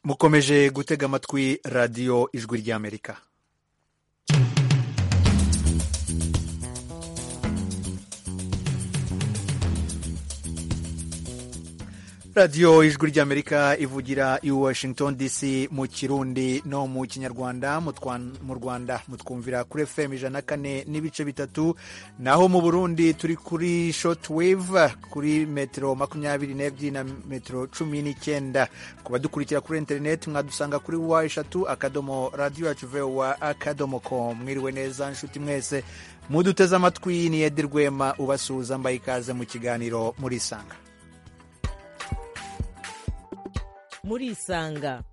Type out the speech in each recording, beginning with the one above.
mukomeje gutega amatwi radiyo ijwi ry'amerika radiyo ijwi ry'amerika ivugira i washington dc mu kirundi no mu kinyarwanda mu rwanda mutwumvira kuri fm ijana na kane n'ibice bitatu naho mu burundi turi kuri shoti weve kuri metero makumyabiri n'ebyiri na metero cumi n'icyenda ku badukurikira kuri interineti mwadusanga kuri wa eshatu akadomo radiyo yacu vewa akadomo com mwiriwe neza nshuti mwese muduteze amatwi ni edi rwema ubasuhuza mbaye ikaze mu kiganiro murisanga murisanga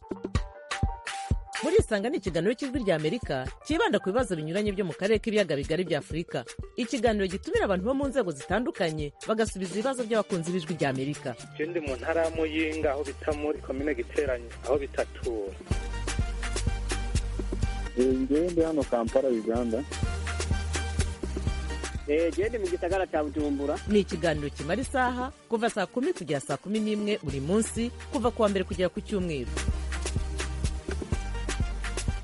murisanga ni ikiganiro cy'ijwi ry'amerika cyibanda ku bibazo binyuranye byo mu karere k'ibiyaga bigari bya afurika ikiganiro gitumira abantu bo mu nzego zitandukanye bagasubiza ibibazo by'abakunzi b'ijwi ry'amerika ikindi mu ntara ya muyinga aho bita muri komine giteranye aho bitatura ngewe ndi hano kampala uganda genda mu gisagara cya bujumbura ni ikiganiro kimara isaha kuva saa kumi kugera saa kumi n'imwe buri munsi kuva ku wa mbere kugera ku cyumweru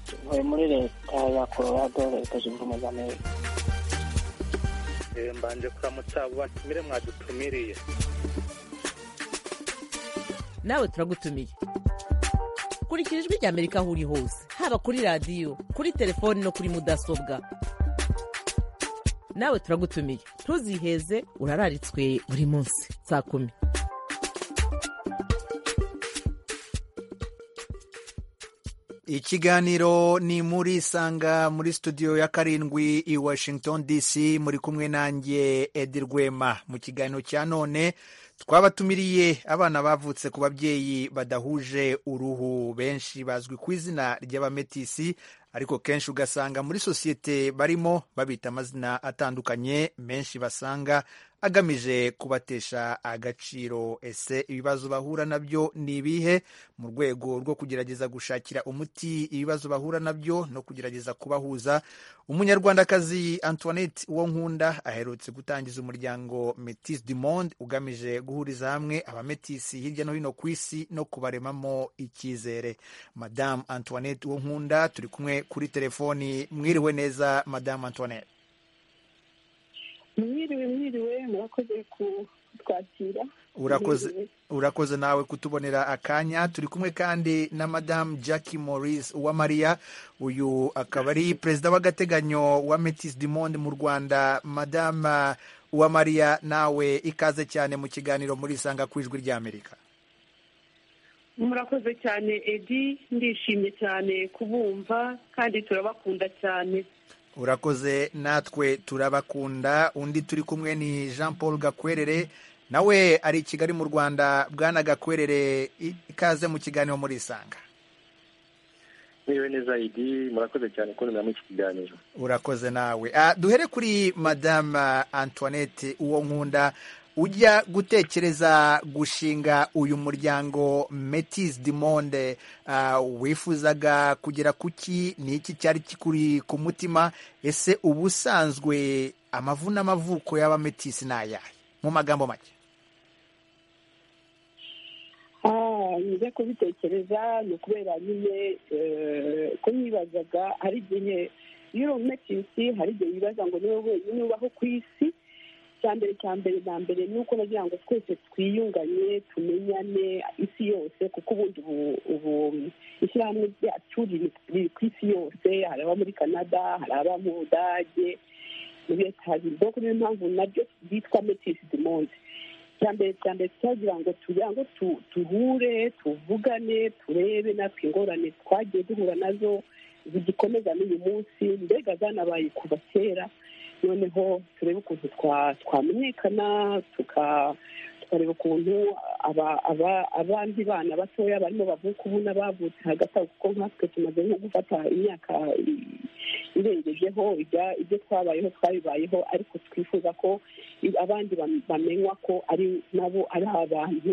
tuvuye muri leta ya colorado leta zunze ubumwe za amerika mbanje kuramutsa batumire mwadutumiriye nawe turagutumiye kurikira ijwi rya amerika aho uri hose haba kuri radiyo kuri telefoni no kuri mudasobwa nawe turagutumiye ntuziheze urararitswe buri munsi saa kumi ikiganiro ni muri sanga muri studio ya karindwi i washington dc muri kumwe nanjye edi rwema mu kiganiro cya none twabatumiriye abana bavutse ku babyeyi badahuje uruhu benshi bazwi ku izina ry'abametisi ariko kenshi ugasanga muri sosiyete barimo babita amazina atandukanye menshi basanga agamije kubatesha agaciro ese ibibazo bahura nabyo ni ibihe mu rwego rwo kugerageza gushakira umuti ibibazo bahura nabyo no kugerageza kubahuza umunyarwandakazi antoinette uwo nkunda aherutse gutangiza umuryango metis du monde ugamije guhuriza hamwe abametisi hirya no hino ku isi no kubaremamo icyizere madamu antoinette uwo nkunda turi kumwe kuri telefoni mwiriwe neza madamu antoinette mwiriwe mwiriwe murakoze kutwakira urakoze nawe kutubonera akanya turi kumwe kandi na madamu Jackie Maurice uwamariya uyu akaba ari perezida w'agateganyo wa metis du monde mu rwanda madamu uwamariya nawe ikaze cyane mu kiganiro muri isanga ku ijwi ry'amerika murakoze cyane edi ndishimye cyane kubumva kandi turabakunda cyane urakoze natwe turabakunda undi turi kumwe ni jean paul gakwerere nawe ari i kigali mu rwanda bwana gakwerere ikaze mu kiganiro muri isanga niwe neza idi murakoze cyane kubonera muri iki kiganiro urakoze nawe duhere kuri madame antoinette uwo nkunda ujya gutekereza gushinga uyu muryango metis du monde wifuzaga kugera ku ki ni iki cyari kikuri ku mutima ese ubusanzwe amavu n'amavuko y'abametisi ni ayahe mu magambo make njya kubitekereza ni ukubera nyine ko nibazaga hari igihe iyo uri umetisi hari igihe wibaza ngo niwe wenyine ubaho ku isi icya mbere cya mbere na mbere ni uko nagira ngo twese twiyunganye tumenyane isi yose kuko ubundi ubu ishyirahamwe ryacu riri ku isi yose hari aba muri canada hari aba mu budage muri leta z'ibihugu niyo mpamvu nabyo byitwa metisi du monde icya mbere cya mbere tutagira ngo tugira ngo tuhure tuvugane turebe natwe ingorane twagiye duhura nazo zigikomeza n'uyu munsi mbega zanabaye kuva kera noneho turebe ukuntu twamenyekana tukareba ukuntu abandi bana batoya barimo bavuka ubu n'abavutse hagati aho kuko nkatwe tumaze nko gufata imyaka irengejeho ibyo twabayeho twabibayeho ariko twifuza ko abandi bamenywa ko ari nabo ari abantu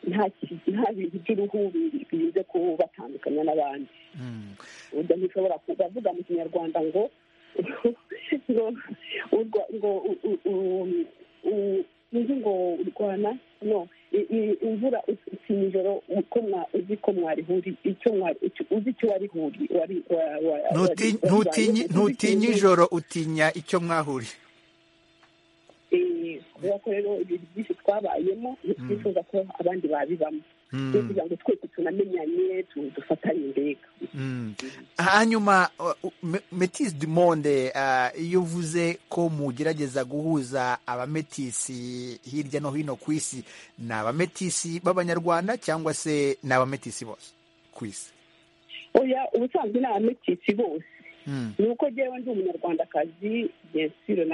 nta bintu by'uruhu birinze kubatandukanya n'abandi ntishobora kubavuga mu kinyarwanda ngo ngo ngo urwana no imvura usinya ijoro uko uko mwarihuri icyo mwari icyo- uzi icyo warihuri wari wa- wa- wari- Ntuti- wari- ntutinyi wari- ntutinyi ijoro utinya icyo mwahuriye Eh, kubera ko rero ibintu byinshi twabayemo ntitwifuza ko abandi babibamo Mm. rero kugira ngo twese tunamenyanye tu- dufatanye mbega Mm. hanyuma uh, M- metis du monde uh, iyo uvuze ko mugerageza guhuza abametisi hirya no hino ku isi ni abametisi b'abanyarwanda cyangwa se ni abametisi bose ku isi oya ubusanzwe ni abametisi bose Mm. ni uko njyewe ndi umunyarwandakazi yesiro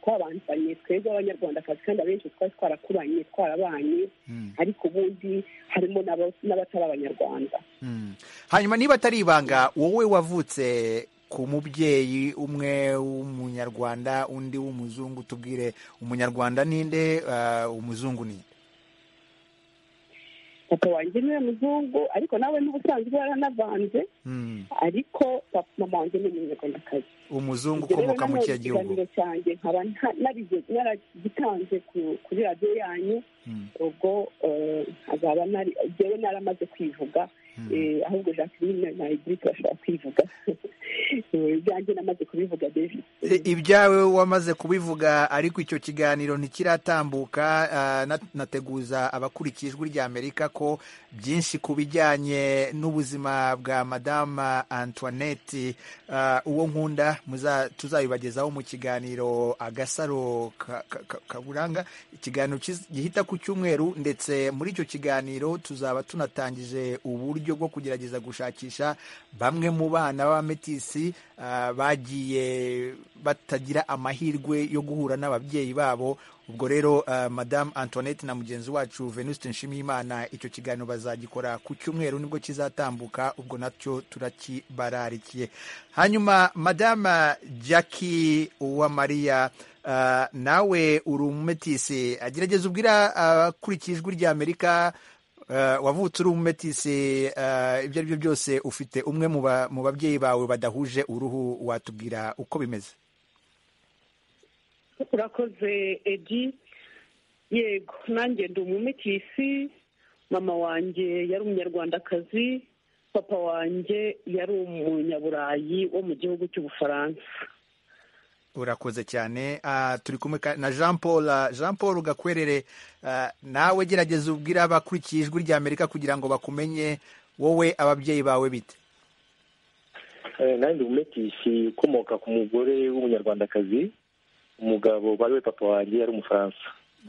twabanzanye twebwe abanyarwandakazi kandi abenshi twari twarakuranye twarabanye Mm. ariko ubundi harimo n'aba- n'abatari abanyarwanda Mm. hanyuma niba atari ibanga wowe wavutse ku mubyeyi umwe w'umunyarwanda undi w'umuzungu tubwire umunyarwanda ninde uh, umuzungu ninde papa wanjye niwe muzungu ariko nawe n'ubusanzwe yaranavanze Mm. ariko papa mama wanjye ni umunyarwandakazi umuzungu Ibyo rero ukomoka mu nanone kiya gihugu ikiganiro cyanjye nkaba nta- narige- naragitanze ku- kuri radiyo yanyu Mm. ubwo eh, nkazaba nari njyewe naramaze kwivuga Mm. Eh, ahubwo jacqueline na edith bashobora kwivuga Eh, ibyanjye namaze kubivuga rero I- ibyawe wamaze kubivuga ariko icyo kiganiro ntikiratambuka ah, na- nateguza abakurikiye ijwi rya amerika ko byinshi ku bijyanye n'ubuzima bwa madama antoinette ah, uwo nkunda muza- tuzabibagezaho mu kiganiro agasaro ka- ka- ka- kaburanga ikiganiro kiz- gihita ku cyumweru ndetse muri icyo kiganiro tuzaba tunatangije uburyo bwo kugerageza gushakisha bamwe mu bana b'abametisi ah, bagiye batagira amahirwe yo guhura n'ababyeyi babo ubwo rero ah, madamu antoinette na mugenzi wacu venuste nshimiyimana icyo kiganiro bazagikora ku cyumweru nibwo kizatambuka ubwo nacyo turakibararikiye hanyuma madamu jackie uwamariya ah, nawe uri umumetisi agerageza ubwira abakurikiye ijwi rya amerika Uh, wavutse uri umumetisi uh, ibyo ari byo byose ufite umwe mu ba- mu babyeyi bawe badahuje uruhu watubwira uko bimeze urakoze edi yego nanjye ndi umumetisi mama wanjye yari umunyarwandakazi papa wanjye yari umunyaburayi wo mu gihugu cy'ubufaransa urakoze cyane Ah, turi kumwe ka- na jean paul Ah, jean paul gakwerere ah, nawe gerageza ubwira abakurikiye ijwi rya amerika kugira ngo bakumenye wowe ababyeyi bawe bite nandi umumetisi ukomoka ku mugore w'umunyarwandakazi umugabo bari we papa wanjye yari umufaransa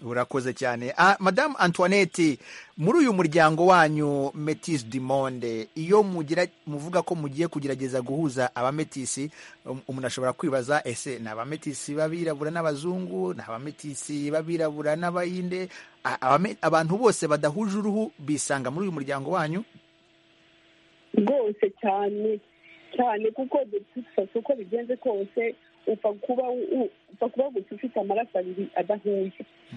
urakoze cyane ah, madamu antoinette muri uyu muryango wanyu metis du monde iyo mugira muvuga ko mugiye kugerageza guhuza abametisi um- umuntu ashobora kwibaza ese ni abametisi b'abirabura n'abazungu ni abametisi b'abirabura n'abayinde A- abame- abantu bose badahuje uruhu bisanga muri uyu muryango wanyu rwose cyane cyane kuko dufata uko bigenze kose upfa kuba u- upfa kuba gusa ufite amaraso abiri adahuye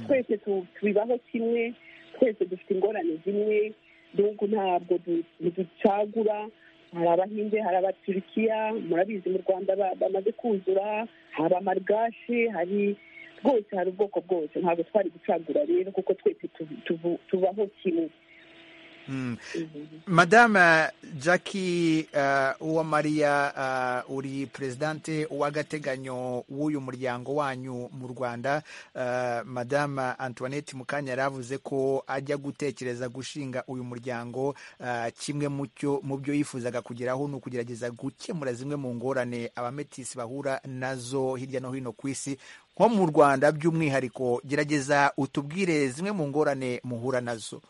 twese tu- tubibaho kimwe twese dufite ingorane zimwe n'ubwo ntabwo du- ducagura hari abahinde hari abaturikiya murabizi mu rwanda ba- bamaze kuzura hari amarigashe hari rwose hari ubwoko bwose ntabwo twari gucagura rero kuko twese tu- tubu- tubaho kimwe Mm. madame jackie uh, uwamariya uh, uri perezidante w'agateganyo w'uyu muryango wanyu mu rwanda uh, madame antoinette mukanya yari avuze ko ajya gutekereza gushinga uyu muryango uh, kimwe mu cyo- mu byo yifuzaga kugeraho ni ukugerageza gukemura zimwe mu ngorane abametisi bahura nazo hirya no hino ku isi nko mu rwanda by'umwihariko gerageza utubwire zimwe mu ngorane muhura nazo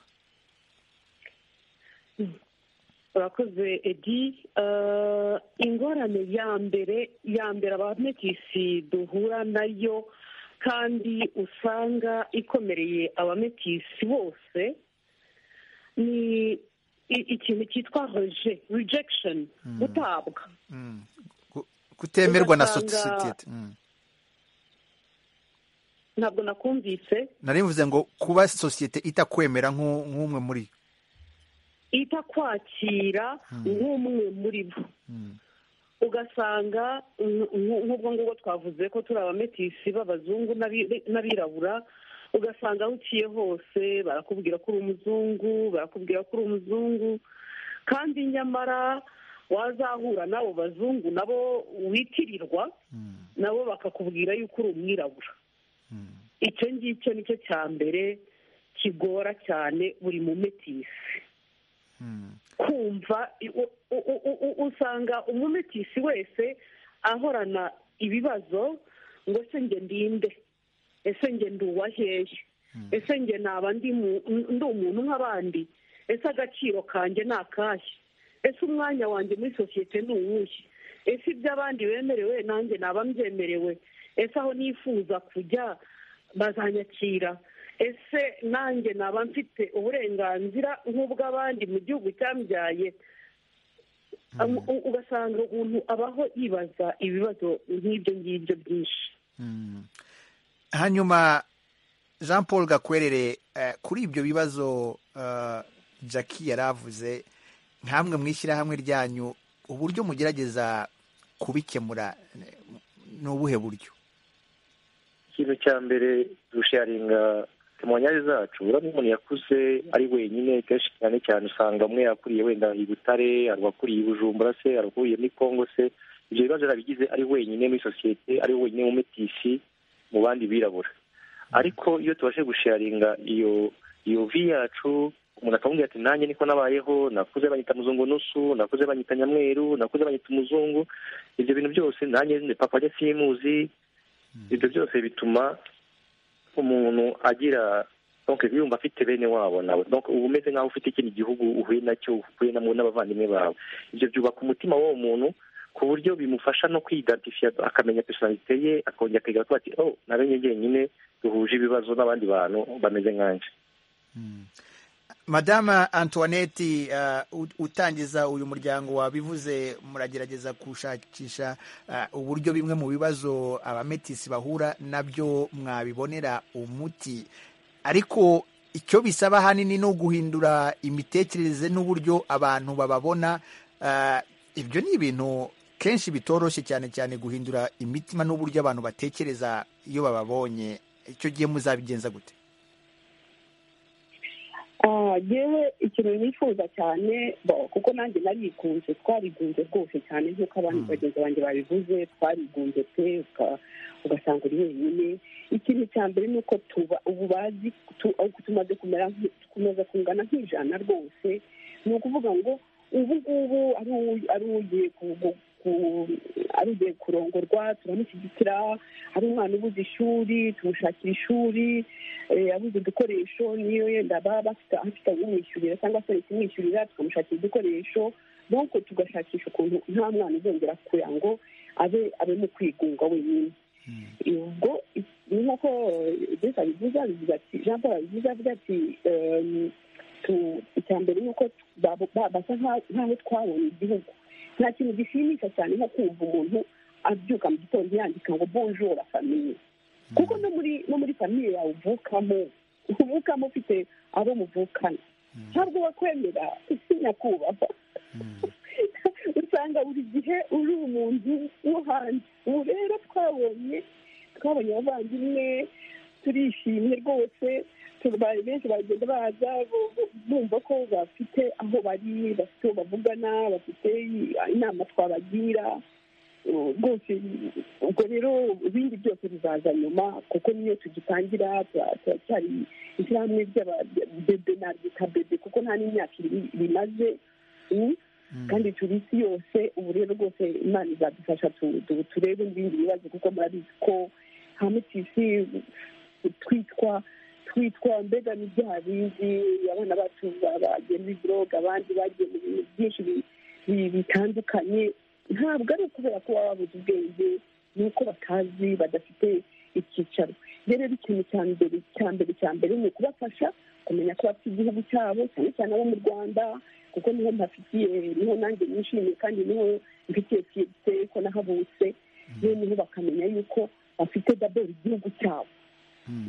urakoze edi Eh, ingorane ya mbere ya mbere abametisi duhura nayo kandi usanga ikomereye abametisi bose ni i- ikintu cyitwa reje rejection gutabwa Mm. Ku- kutemerwa na Ugasanga- sosiyete Mm. ntabwo nakumvise nari mvuze ngo kuba sosiyete itakwemera nk'u- nk'umwe muri yo. itakwakira nk'umwe muri bo Mm. ugasanga mm, nk'ubwo ngubwo twavuze ko turi abametisi b'abazungu n'abi- n'abirabura ugasanga aho uciye hose barakubwira ko uri umuzungu barakubwira ko uri umuzungu kandi nyamara wazahura n'abo bazungu nabo witirirwa nabo bakakubwira yuko uri umwirabura icyo ngicyo nicyo cya mbere kigora cyane buri mumetisi kumva u- u- u- u- usanga umumetisi wese ahorana ibibazo ngo se njye ndinde ese njye ndi uwahehe ese njye naba ndi mu- ndi umuntu nk'abandi ese agaciro kanjye ni akahe ese umwanya wanjye muri sosiyete ni uwuhe ese iby'abandi bemerewe nanjye naba mbyemerewe ese aho nifuza kujya bazanyakira ese nanjye naba mfite uburenganzira nk'ubw'abandi mu gihugu cyambyaye U- u- ugasanga umuntu abaho yibaza ibibazo nk'ibyo ngibyo byinshi hanyuma jean paul gakwerere eh, kuri ibyo bibazo eh, jackie yari avuze nkamwe mu ishyirahamwe ryanyu uburyo mugerageza kubikemura eh, ni ubuhe buryo ikintu cya mbere dusharinga temonyari zacu urabona umuntu yakuze ari wenyine kenshi cyane cyane usanga amwe yakuriye wenda i butare hari uwakuriye i bujumbura se hari uwakuriye muri kongo se ibyo bibazo yarabigize ari wenyine muri sosiyete ari wenyine mu metisi mu bandi birabura ariko iyo tubashe gusharinga iyo iyo vi yacu umuntu akamubwira ati nanjye niko nabayeho nakuze banyita muzungu nusu nakuze banyita nyamweru nakuze banyita umuzungu ibyo bintu byose nanjye ni papa njye simuzi ibyo byose bituma umuntu agira donc yumva afite bene wabo nawe donc uba umeze nk'aho ufite ikindi gihugu uhuye nacyo uhuye na n'abavandimwe bawe ibyo byubaka umutima w'uwo muntu ku buryo bimufasha no kwidatifya akamenya personalite ye akongera akiga kuba ati oh namenye njyenyine duhuje ibibazo n'abandi bantu bameze nkanje madama antoinette uh, ut- utangiza uyu muryango wabivuze muragerageza gushakisha uh, uburyo bimwe mu bibazo abametisi bahura nabyo mwabibonera umuti ariko icyo bisaba ahanini ni uguhindura imitekerereze n'uburyo abantu bababona uh, ibyo ni ibintu kenshi bitoroshye cyane cyane guhindura imitima n'uburyo abantu batekereza iyo bababonye icyo gihe muzabigenza gute Ah, yewe ikintu nifuza cyane bo, kuko nanjye narigunze twarigunze rwose cyane nk'uko abandi bagenzi banjye babivuze twarigunze pe uka- ugasanga uri wenyine ikintu cya mbere ni uko tuba ubu bazi tu- aho tumaze kumera nk'i- tukomeza kungana nk'ijana rwose ni ukuvuga ngo ubu ngubu ari uwu- ari ugiye ku- ku- ku- ari ugiye kurongorwa turamushyigikira ari umwana ubuze ishuri tumushakira ishuri eh, abuze udukoresho niyo yenda baba bafite afite abimwishyurira cyangwa se leta imwishyurira tukamushakira udukoresho nuko tugashakisha ukuntu nta mwana uzongera kugira ngo abe abe mu kwigunga wenyine ubwo ni nk'uko Jesi abivuze abivuga ati jean paul abivuze avuga ati ehm, tu- icya mbere ni uko tu- babo- ba- basa nka- nk'aho twabonye igihugu nta kintu gishimisha cyane nko kumva umuntu abyuka mu gitondo yandika ngo bonjora famiye kuko no muri no muri famiye yawe uvukamo uvukamo ufite abo muvukana ntabwo bakwemera isi nyakubahwa usanga buri gihe uri umuntu wo hanze ubu rero twabonye twabonye abavandimwe turishimye rwose turwaye benshi bagenda baza bu- bumva ko bafite aho bari bafite uwo bavugana bafite inama twabagira Uh, rwose ubwo rero ibindi byose bizaza nyuma kuko niyo tugitangira tura- turacyari ishyirahamwe ry'aba- bebe na bita bebe kuko nta n'imyaka ibiri bimaze Mm? kandi turi isi yose ubu rero rwose imana izadufasha tu- tu- turebe n'ibindi bibazo kuko murabizi ko hamwe tisi twitwa twitwa mbega n'ibyaha bindi abana bacu bagiye muri buroga abandi bagiye mu bintu byinshi bi- bi- bitandukanye ntabwo ari ukubera ko baba babuze ubwenge ni uko batazi badafite icyicaro rero ikintu cya mbere cya mbere cya mbere ni ukubafasha kumenya ko bafite igihugu cyabo cyane cyane abo mu rwanda kuko niho mpafitiye niho nanjye nishimiye kandi niho mfitiye fiyete ko nahavutse noneho bakamenya yuko bafite daboro igihugu cyabo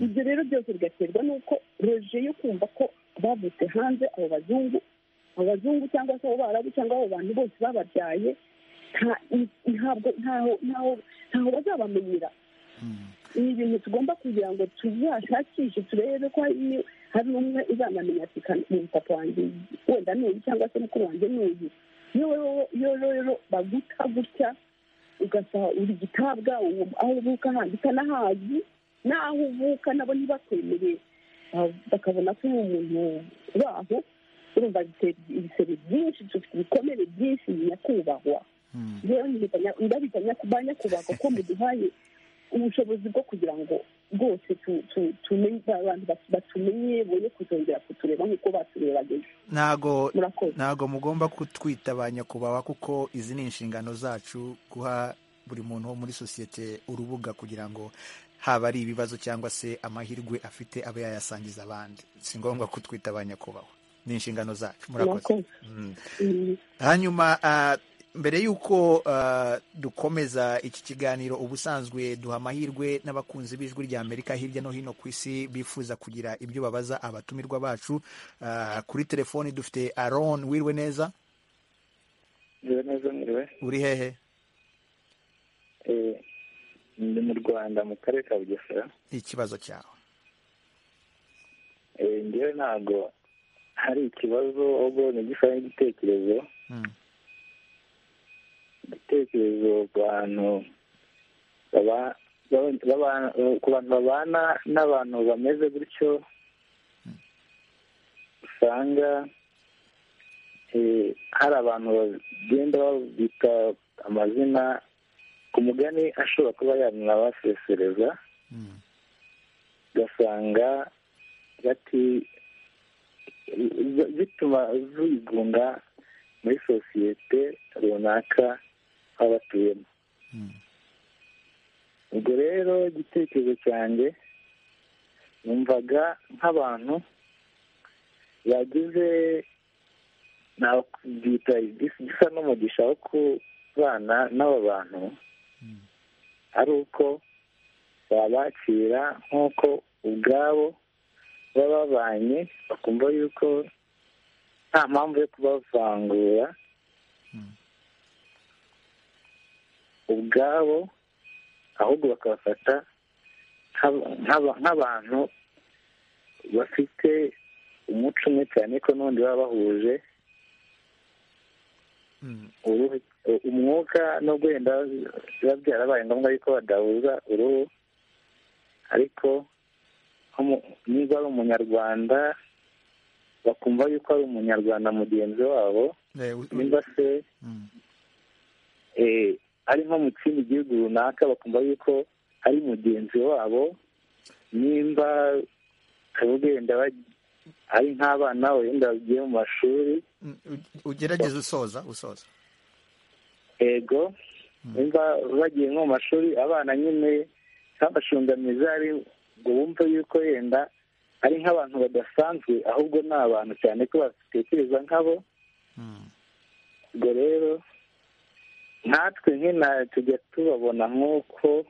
ibyo rero byose bigaterwa n'uko roje yo kumva ko bavutse hanze abo bazungu abo bazungu cyangwa se abo barabu cyangwa abo bantu bose bababyaye nta- ntabwo ntaho ntaho ntaho bazabamenyera ni ibintu tugomba kugira ngo tuzashakishe turebe ko hari hari umwe uzanamenya ati ni papa wanjye wenda ni uyu cyangwa se mukuru wanjye ni uyu iyo rero- iyo rero baguta gutya ugasaba uri gitabwa uwo aho uvuka handi utanahazi n'aho uvuka nabo ntibakwemere ah, bakabona ko uri umuntu baho urumva bitera ibisebe byinshi dufite ibikomere byinshi nyakubahwa rero ndabitanya- ndabitanya ku ba nyakubahwa ko muduhaye ubushobozi bwo kugira ngo rwose tu- tu- tumenye abantu batu- batumenye boye kuzongera kutureba nk'uko baturebageje ntago murakoze ntago mugomba kutwita ba nyakubahwa kuko izi ni inshingano zacu guha buri muntu wo muri sosiyete urubuga kugira ngo haba ari ibibazo cyangwa se amahirwe afite abe yayasangiza abandi si ngombwa kutwita ba nyakubahwa ni inshingano zacu murakoze murakoze Mm. Mm. hanyuma ah, mbere y'uko ah, dukomeza iki kiganiro ubusanzwe duha amahirwe n'abakunzi b'ijwi rya amerika hirya no hino ku isi bifuza kugira ibyo babaza abatumirwa bacu Ah, kuri telefoni dufite aron wirwe neza Nzira neza mwiriwe uri hehe Eh, ndi mu rwanda mu karere ka bugesera ikibazo cyawe Eh, njyewe ntabwo hari ikibazo ahubwo ni gifata igitekerezo Mm. igitekerezo ku bantu baba- baba- baba- ku bantu babana n'abantu bameze gutyo usanga eh, hari abantu bagenda babita amazina ku mugani ashobora kuba yanabasesereza Mm. ugasanga bati bituma zigunga muri sosiyete runaka baba batuyemo Mm. ubwo rero igitekerezo cyanjye numvaga nk'abantu bagize nabyita igis- gisa n'umugisha wo kubana n'aba bantu Mm. ari uko babakira nk'uko ubwabo baba babanye bakumva yuko nta mpamvu yo kubavangura Mm. ubwabo ahubwo bakabafata nk'aba- nk'aba- nk'abantu bafite umuco umwe cyane ko n'ubundi baba bahuje Mm. uruhu umwuka no wenda biba byarabaye ngombwa yuko badahuza uruhu ariko nko mu- niba ari umunyarwanda bakumva yuko ari umunyarwanda mugenzi wabo Eh, u- u- niba se Mm. eh, ari nko mu kindi gihugu runaka bakumva yuko ari mugenzi wabo nimba ukaba ugenda baj- ari nk'abana wenda bagiye mu mashuri Mm. U- ugerageze usoza usoza ego nimba bagiye nko mu mashuri abana nyine nk'abashungamizi ari ngo bumve yuko yenda ari nk'abantu badasanzwe ahubwo ni abantu cyane ko batekereza nk'abo Mm. ubwo rero natwe nk'ina tujya tubabona nk'uko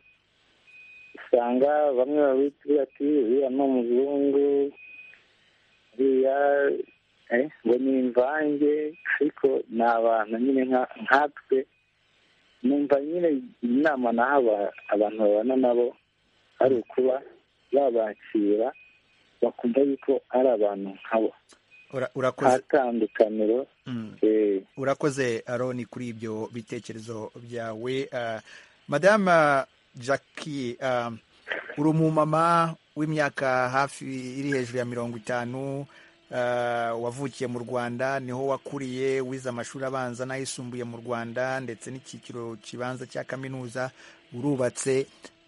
usanga bamwe babitira ati uriya ni umuzungu uriya eh, ngo ni imvange ariko ni abantu nyine nka- nkatwe numva nyine inama naha aba- abantu babana nabo ari ukuba babakira bakumva yuko ari abantu nkabo Ura- urakoze ntatandukaniro Mm. eh, urakoze aroni kuri ibyo bitekerezo byawe Ah, madame jackie ah, uri umumama w'imyaka hafi iri hejuru ya mirongo itanu ah, wavukiye mu rwanda niho wakuriye wize amashuri abanza n'ayisumbuye mu rwanda ndetse n'icyiciro kibanza cya kaminuza urubatse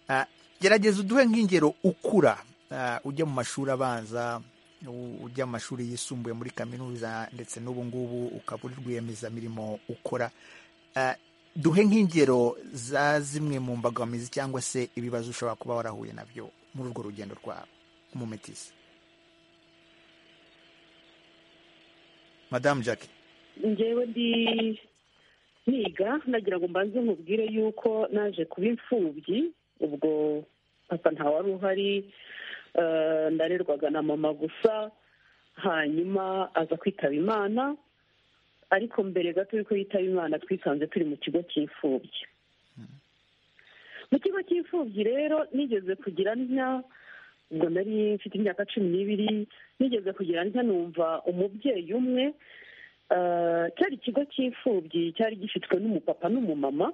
Ah, gerageza uduhe nk'ingero ukura ah, ujya mu mashuri abanza u- ujya mu mashuri yisumbuye muri kaminuza ndetse n'ubu ngubu ukaba uri rwiyemezamirimo ukora Ah, duhe nk'ingero za zimwe mu mbogamizi cyangwa se ibibazo ushobora kuba warahuye nabyo muri urwo rugendo rwawe umumetisi madamu jackie njyewe ndi niga nagira ngo mbanze nkubwire yuko naje kuba imfubyi ubwo papa ntawari uhari eh, ndarerwaga na mama gusa hanyuma aza kwitaba imana ariko mbere gato y'uko yitaba imana twisanze turi mu kigo cy'imfubyi mu kigo cy'imfubyi rero nigeze kugira nka ubwo nari mfite imyaka cumi n'ibiri nigeze kugira nka numva umubyeyi umwe cyari ikigo cy'imfubyi cyari gifitwe n'umupapa n'umumama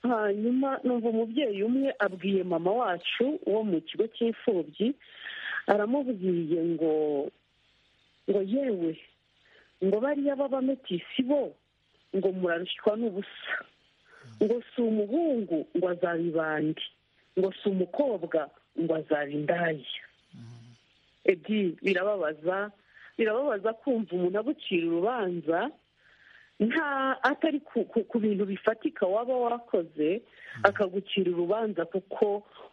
hanyuma numva umubyeyi umwe abwiye mama wacu wo mu kigo cy'imfubyi aramubwiye ngo ngo yewe ngo bariya b'abametisi bo ngo murarushywa n'ubusa ngo si umuhungu ngo azaba ibandi ngo si umukobwa ngo azaba indaya ebyiri birababaza birababaza kumva umuntu agucira urubanza nta atari ku bintu bifatika waba wakoze akagucira urubanza kuko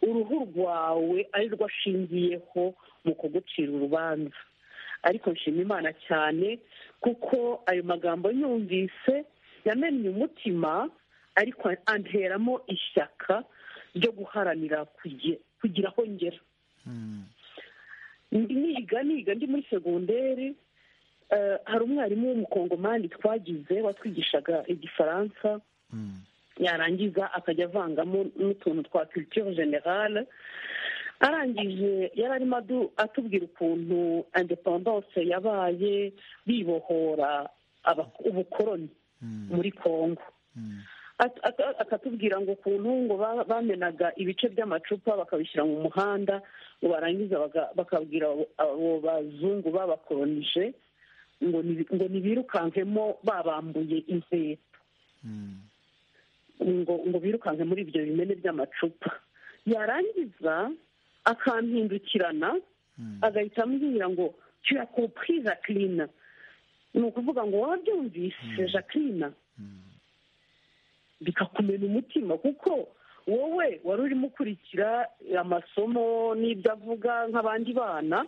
uruhu rwawe ari rwo ashingiyeho mu kugucira urubanza ariko nshima imana cyane kuko ayo magambo yumvise yamennye umutima ariko anteramo ishyaka ryo guharanira kugira aho ngera niga niga ndi muri segonderi hari umwarimu w'umukongomani twagize watwigishaga igifaransa yarangiza akajya avangamo n'utuntu twa kiritire generale arangije yari arimo atubwira ukuntu independance yabaye bibohora ubukoroni muri congo akatubwira ngo ukuntu ngo bamenaga ibice by'amacupa bakabishyira mu muhanda ngo barangiza bakabwira abo bazungu babakoronije ngo ntibirukankemo babambuye inkweto ngo birukanke muri ibyo bimene by'amacupa yarangiza akampindukirana agahita ambwira ngo tuyakopwe jacqueline ni ukuvuga ngo wabyumvise jacqueline bikakumena umutima kuko wowe wari urimo ukurikira amasomo n'ibyo avuga nk'abandi bana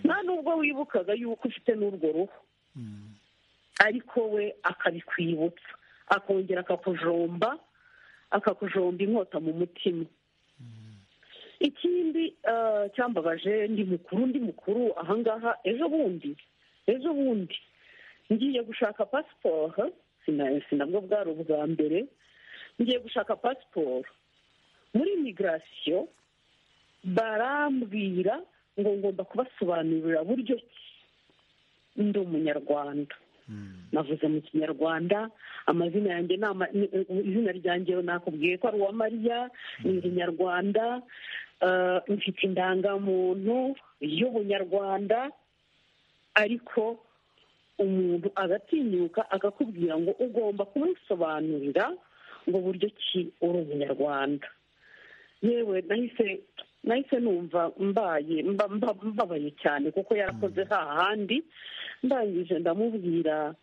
nta nubwo wibukaga yuko ufite n'urwo ruhu ariko we akabikwibutsa akongera akakujomba akakujomba inkota mu mutima ikindi cyambabaje ndi mukuru ndi mukuru ahangaha ejo bundi ejo bundi ngiye gushaka pasiporo sinabwo bwari ubwa mbere ngiye gushaka pasiporo muri imigirasiyo barambwira ngo ngomba kubasobanurira buryo ki ndi umunyarwanda navuze mu kinyarwanda amazina yanjye izina ryanjye nakubwiye ko ari uwa mariya ni inyarwanda mfite indangamuntu y'ubunyarwanda ariko umuntu agatinyuka akakubwira ngo ugomba kumusobanurira ngo buryo ki uri umunyarwanda yewe nahise nahise numva mbaye mbabaye cyane kuko yarakoze hahandi ndangije ndamubwira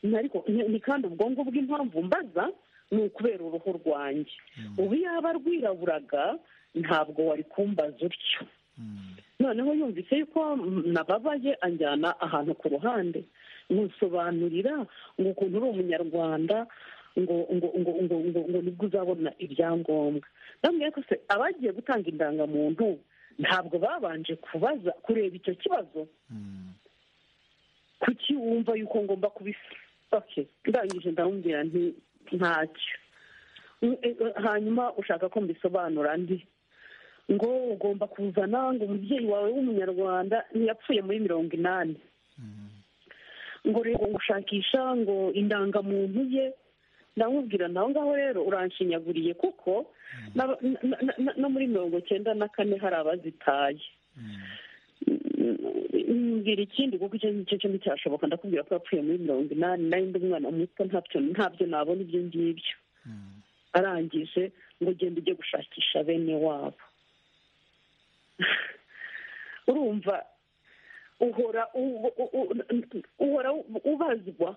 ni kandi ubwonko bw'impamvu mbaza ni ukubera uruhu rwanjye ubu yaba rwiraburaga ntabwo wari kumbaza utyo noneho yumvise yuko nababaye anjyana ahantu ku ruhande ntusobanurira ngo ukuntu uri umunyarwanda ngo ngo ngo ngo ngo ngo nibwo uzabona ibyangombwa ndabona ko se abagiye gutanga indangamuntu ntabwo babanje kubaza kureba icyo kibazo kuki wumva yuko ngomba kubifata ndangije ndamubwira nti ntacyo hanyuma ushaka ko mbisobanura ndi ngo ugomba kuzana ngo umubyeyi wawe w'umunyarwanda ntiyapfuye muri mirongo inani ngo rero gushakisha ngo indangamuntu ye ndamubwira naho ngaho rero uranshinyaguriye kuko no muri mirongo cyenda na kane hari abazitaye mbwira ikindi kuko icyo ngicyo cyo nticyashoboka ndakubwira ko yapfuye muri mirongo inani nayo undi mwana muto ntabyo ntabyo nabona ibyo ngibyo arangije ngo ugende ujye gushakisha bene wabo urumva uhora uhora ubazwa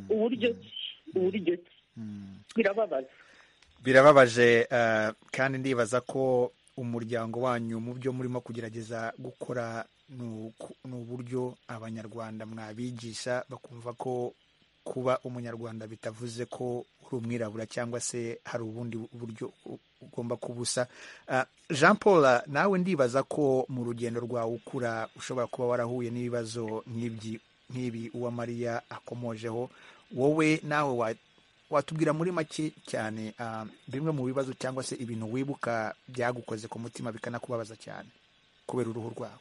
uburyo ki uburyo ki birababaza birababaje kandi ndibaza ko umuryango wanyu mu byo murimo kugerageza gukora ni uburyo abanyarwanda mwabigisha bakumva ko kuba umunyarwanda bitavuze ko uri umwirabura cyangwa se hari ubundi buryo ugomba kubusa jean paul nawe ndibaza ko mu rugendo rwawe ukura ushobora kuba warahuye n'ibibazo nk'ibi uwa mariya akomojeho wowe nawe watubwira muri make cyane bimwe mu bibazo cyangwa se ibintu wibuka byagukoze ku mutima bikanakubabaza cyane kubera uruhu rwawe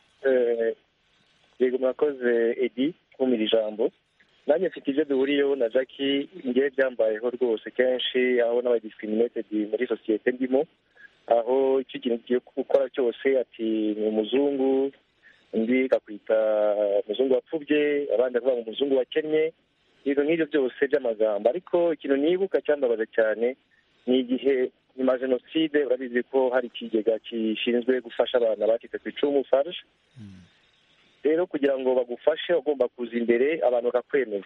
yego mwakoze edi kumira ijambo nanjye mfite ibyo duhuriyeho na jackie ngewe byambayeho rwose kenshi aho n'abadisitiminetedi muri sosiyete ndimo aho icyo kintu ugiye gukora cyose ati ni umuzungu undi akakwita umuzungu wapfubye abandi akavuga ngo umuzungu wakennye ibintu nk'ibyo byose by'amagambo ariko ikintu nibuka cyambabaza cyane ni igihe nyuma ya jenoside urabizi ko hari ikigega gishinzwe gufasha abana bacitse ku icumu faruje rero kugira ngo bagufashe ugomba kuza imbere abantu bakakwemeza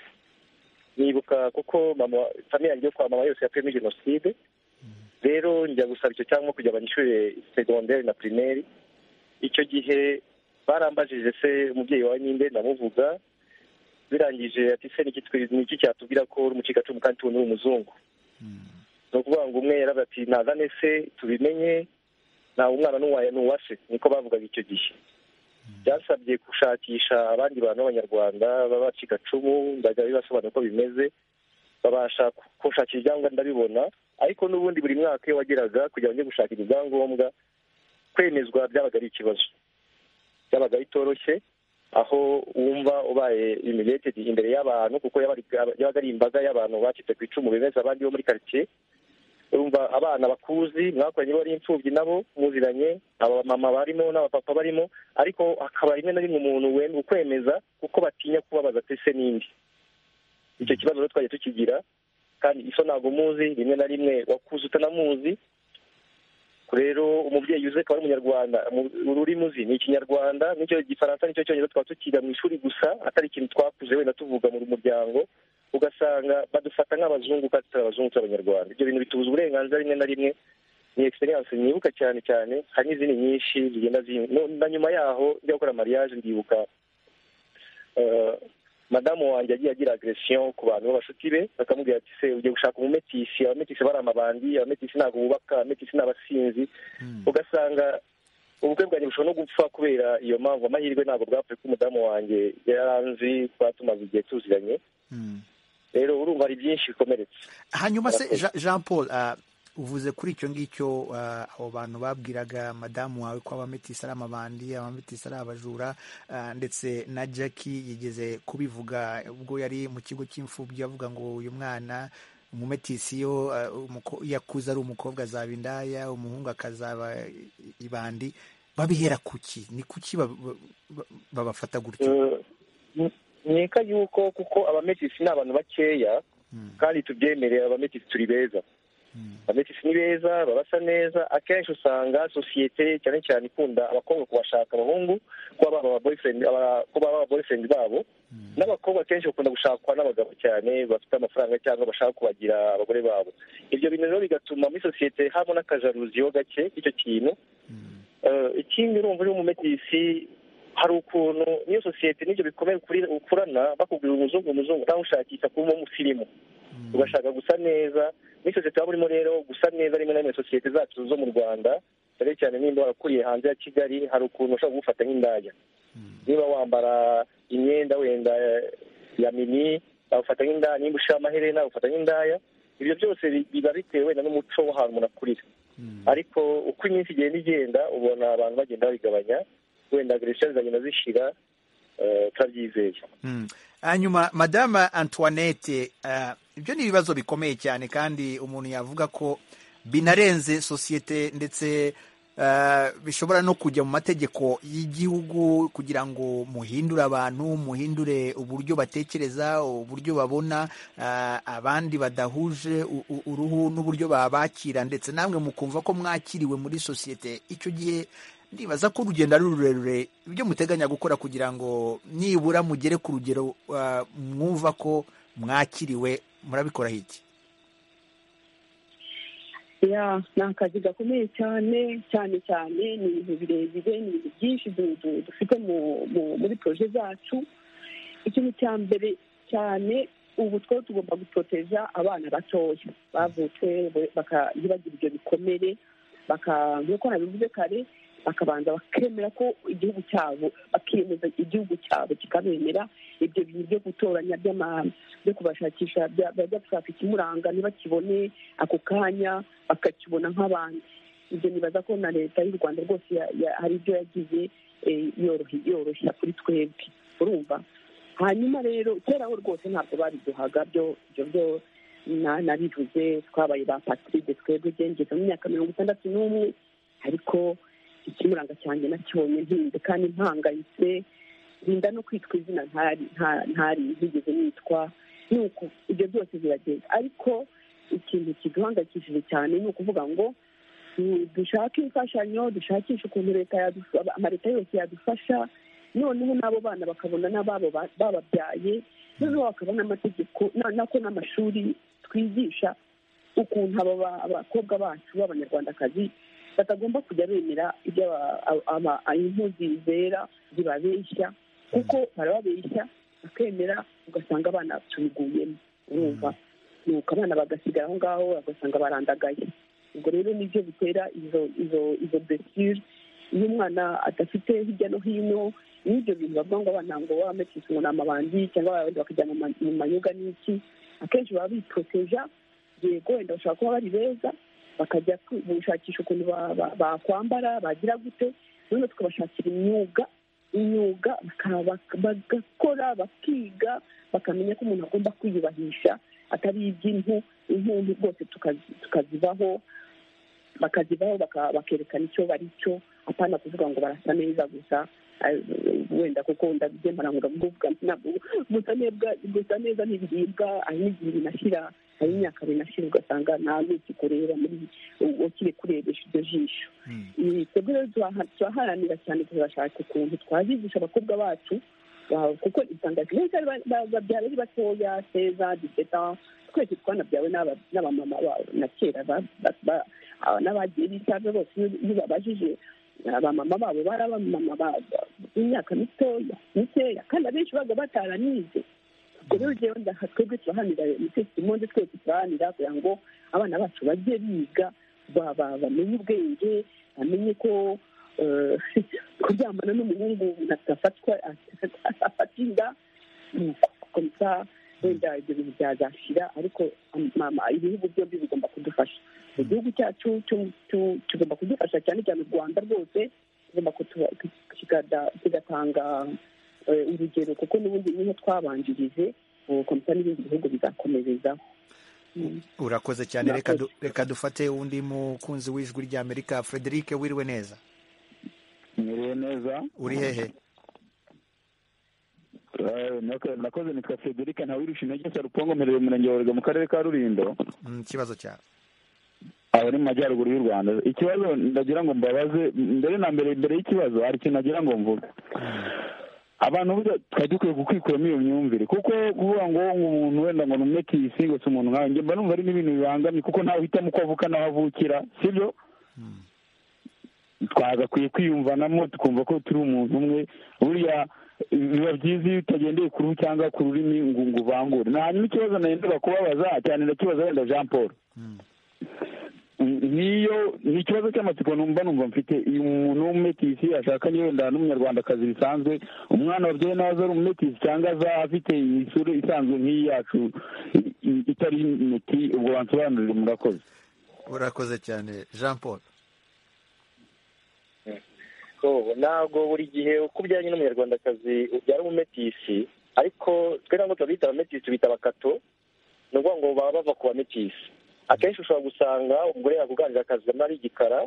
nibuka kuko mama famiye yanjye yo kwa mama yose yakwemo jenoside rero njya gusaba icyo cyangwa kugira abanyeshuri segonderi na pirimeri icyo gihe barambajije se umubyeyi wawe nyine ndamuvuga birangije ati se niki cyatubwira ko uri umucikacumu kandi tubona uri umuzungu ni ukuvuga ngo umwe yaravuga ati nazane se tubimenye ntawe umwana n'uwase niko bavugaga icyo gihe byasabye gushakisha abandi bantu b'abanyarwanda b'abacigacumu ndajya bibasobanura uko bimeze babasha gushakira ibyangombwa ndabibona ariko n'ubundi buri mwaka iyo wageraga kugira ngo gushaka ibyangombwa kwemezwa byabaga ari ikibazo byabaga bitoroshye aho wumva ubaye imiretedi imbere y'abantu kuko yabaga ari imbaga y'abantu bacitse ku icumu bemeza abandi bo muri karitsiye urumva abana bakuzi mwakoranye bari imfubyi nabo muziranye abamama barimo n'abapapa barimo ariko hakaba rimwe na rimwe umuntu wenda ukwemeza kuko batinya kubabaza se n'indi icyo kibazo rero twajya tukigira kandi iso ntabwo muzi rimwe na rimwe wakuze utanamuzi rero umubyeyi uzi akaba ari umunyarwanda ururimi uzi ni ikinyarwanda nicyo gifaransa nicyo cyonyine twaba tukiga mu ishuri gusa atari ikintu twakuze wenda tuvuga mu muryango ugasanga badufata nk'abazungu kandi tutari abazungu turi abanyarwanda ibyo bintu bitubuza uburenganzira rimwe na rimwe ni egisperiyanse nibuka cyane cyane hari n'izindi nyinshi zigenda na nyuma yaho njya gukora mariage ndibuka madamu wanjye agiye agira agresiyo ku bantu b'abashuti be bakamubwira ati se ugiye gushaka umumetisi abametisi bari amabandi abametisi ntabwo bubaka abametisi ni abasinzi ugasanga ubukwe bwanjye bushobora no gupfa kubera iyo mpamvu amahirwe ntabwo bwapfuye ko umudamu wanjye yaranzi twatumaze igihe tuziranye rero urumva ari byinshi bikomeretse hanyuma se jean paul uvuze kuri icyo ngicyo abo bantu babwiraga madamu wawe ko abametisi ari amabandi abametisi ari abajura ndetse na jackie yigeze kubivuga ubwo yari mu kigo cy'imfubyi avuga ngo uyu mwana umumetisi yo yakuze ari umukobwa azaba indaya umuhungu akazaba ibandi babihera kuki ni kuki babafata gutyo nkeka yuko kuko abametisi ni abantu bakeya kandi tubyemerera abametisi turi beza abametisi ni beza babasa neza akenshi usanga sosiyete cyane cyane ikunda abakobwa kubashaka abahungu kuba baba ababoyfriend babo n'abakobwa akenshi bakunda gushakwa n'abagabo cyane bafite amafaranga cyangwa bashaka kubagira abagore babo ibyo bintu rero bigatuma muri sosiyete haba n'akajaruziyo gake k'icyo kintu ikindi urumva uri umumetisi hari ukuntu n'iyo sosiyete n'ibyo bikomeye ukurana bakubwira umuzungu umuzungu nawe ushakisha kuba umusirimu ugashaka gusa neza muri sosiyete waba urimo rero gusa neza rimwe na rimwe sosiyete zacu zo mu rwanda cyane cyane nimba warakuriye hanze ya kigali hari ukuntu ushobora kugufata nk'indaya niba wambara imyenda wenda ya mini bagufata nk'indaya nimba ushira amaherena bagufata nk'indaya ibyo byose biba bitewe wenda n'umuco w'ahantu umuntu akurira ariko uko iminsi igenda igenda ubona abantu bagenda babigabanya wenda agresisiyo zagenda zishira turabyizeye hanyuma madame antoinette ibyo ni ibibazo bikomeye cyane kandi umuntu yavuga ko binarenze sosiyete ndetse bishobora no kujya mu mategeko y'igihugu kugira ngo muhindure abantu muhindure uburyo batekereza uburyo babona abandi badahuje uruhu n'uburyo babakira ndetse namwe mukumva ko mwakiriwe muri sosiyete icyo gihe ndibaza ko urugendo ari rurerure ibyo muteganya gukora kugira ngo nibura mugere ku rugero mwumva ko mwakiriwe murabikora iki ni akazi gakomeye cyane cyane cyane ni ibintu birebire ni ibintu byinshi dufite muri poroje zacu ikintu cya mbere cyane ubu two tugomba gutoteza abana batoya bavutse bagira ibyo bikomere nk'uko nabivuze kare bakabanza bakemera ko igihugu cyabo bakiyemeza igihugu cyabo kikabemera ibyo bintu byo gutoranya by'amahame byo kubashakisha bajya gushaka ikimuranga ntibakibone ako kanya bakakibona nk'abandi ibyo nibaza ko na leta y'u rwanda rwose hari ibyo yagize yoroshya kuri twebwe urumva hanyuma rero keraho rwose ntabwo babiduhaga byo byo nabivuze twabaye ba patiride twebwe ngeze mu myaka mirongo itandatu n'umwe ariko ikimuranga cyanjye nacyonye ntinze kandi mpangayitse rinda no kwitwa izina ntari ntigeze nitwa ni uko ibyo byose biragenda ariko ikintu kiduhangayikishije cyane ni ukuvuga ngo dushake imfashanyo dushakishe ukuntu leta amareta yose yadufasha noneho n'abo bana bakabona n'ababo bababyaye noneho bakabona amategeko nako n'amashuri twigisha ukuntu aba bakobwa bacu b'abanyarwandakazi batagomba kujya bemera ibyo impuzi zera zibabeshya kuko barababeshya bakemera ugasanga abana tubiguyemo urumva nuko abana bagasigara aho ngaho bagasanga barandagaye ubwo rero nibyo bitera izo izo izo besire iyo umwana adafite hirya no hino n'ibyo bintu bavuga ngo abana ngo bametisi ngo ni amabandi cyangwa abandi bakajya mu mayoga n'iki akenshi baba biporoteja yego wenda bashobora kuba bari beza bakajya gushakisha ukuntu bakwambara bagira gute noneho tukabashakira imyuga imyuga bagakora bakiga bakamenya ko umuntu agomba kwiyubahisha atari iby'impu impundu rwose tukazibaho bakazibaho bakerekana icyo bari cyo apana kuvuga ngo barasa neza gusa wenda kuko ndabyemera ngo ndavuga ntabwo gusa neza ntibiribwa hari n'igihe binashyira hari imyaka binashyira ugasanga nta n'iki kureba muri ukiri kurebesha iryo jisho twebwe rero turaharanira cyane turashaka ukuntu twazigisha abakobwa bacu kuko usanga kenshi babyara ari batoya seza diseta twese twanabyawe n'abamama na kera n'abagiye bitaje bose iyo babajije abamama babo bari abamama b'imyaka mitoya mikeya kandi abenshi baba bataranize ubwo rero rero twebwe turahanira imonde twese turahanira kugira ngo abana bacu bajye biga bamenye ubwenge bamenye ko kuryamana n'umuhungu atafatwa afata inda gusa wenda ibyo bintu byazashira ariko ibihugu byombi bigomba kudufasha igihugu cyacu tugomba kudufasha cyane cyane u rwanda rwose kigatanga urugero kuko n'ubundi niho twabanjirije komisiyo n'ibindi bihugu bizakomerezaho urakoze cyane reka dufate undi mukunzi w'ijwi ry'amerika frederic wiriwe neza mwiriwe neza uri hehe nakoze nitwa frederic ntawirusha intege sarupongo mperereye umurenge wa mu karere ka rurindo ikibazo cyawe aba ni mu majyaruguru y'u rwanda ikibazo ndagira ngo mbabaze mbere na mbere mbere y'ikibazo hari ikintu nagira ngo mvuge abantu burya twari dukwiye kukwikuramo iyo myumvire kuko kuvuga ngo umuntu wenda ngo ni kisi ngo si umuntu nkawe mba numva ari n'ibintu bibangamye kuko ntawe uhitamo uko avuka n'aho avukira sibyo twagakwiye kwiyumvanamo tukumva ko turi umuntu umwe buriya biba byiza iyo utagendeye ku ruhu cyangwa ku rurimi ngo uvangure hanyuma ikibazo nagendaga kubabaza cyane ndakibaza wenda jean paul niyo ni ikibazo cy'amatsiko numva numva mfite iyo umuntu w'umumetisi ashaka niyo wenda n'umunyarwandakazi bisanzwe umwana wabyaye nawe aza ari umumetisi cyangwa aza afite isura isanzwe nk'iyi yacu itari imiti ubwo bansobanurire murakoze urakoze cyane jean paul ntabwo buri gihe uko ujyanye n'umunyarwandakazi ubyara umumetisi ariko twe ntabwo turabita abametisi tubita abakato ni ukuvuga ngo baba bava ku bametisi akenshi ushobora gusanga umugore yakuganira akazi ari igikara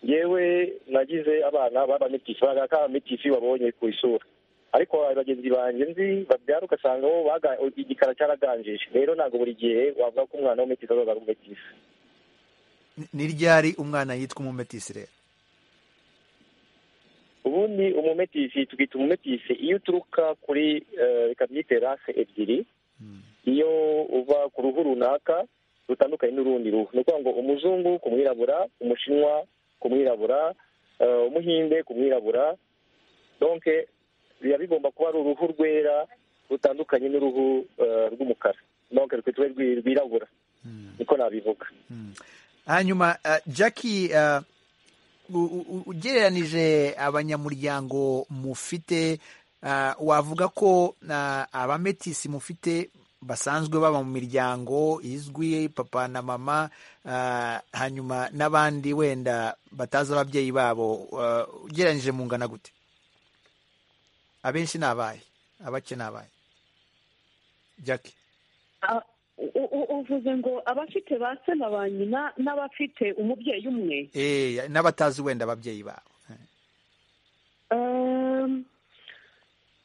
yewe nagize abana b'abametisi bagaragara ko abametisi babonye ku isura ariko bagenzi banjye nzi babyara ugasanga bo igikara cyaraganjije rero ntabwo buri gihe wavuga ko umwana w'umumetisi azaza ari umumetisi ni ryari umwana yitwa umumetisi rero ubundi umumetisi twita umumetisi iyo uturuka kuri reka byite rase ebyiri iyo uva ku ruhu runaka rutandukanye n'urundi ruhu ni ukuvuga ngo umuzungu ku mwirabura umushinwa ku mwirabura umuhinde ku mwirabura donke biba bigomba kuba ari uruhu rwera rutandukanye n'uruhu rw'umukara donke rwirabura niko nabivuga hanyuma jackie ugereranije abanyamuryango mufite wavuga ko abametisi mufite basanzwe baba mu miryango izwi papa na mama hanyuma n'abandi wenda batazi ababyeyi babo ugereranyije mu ngana gute abenshi ni abaye abake ni abaye jackie uvuze ngo abafite ba se na ba nyina n'abafite umubyeyi umwe n'abatazi wenda ababyeyi babo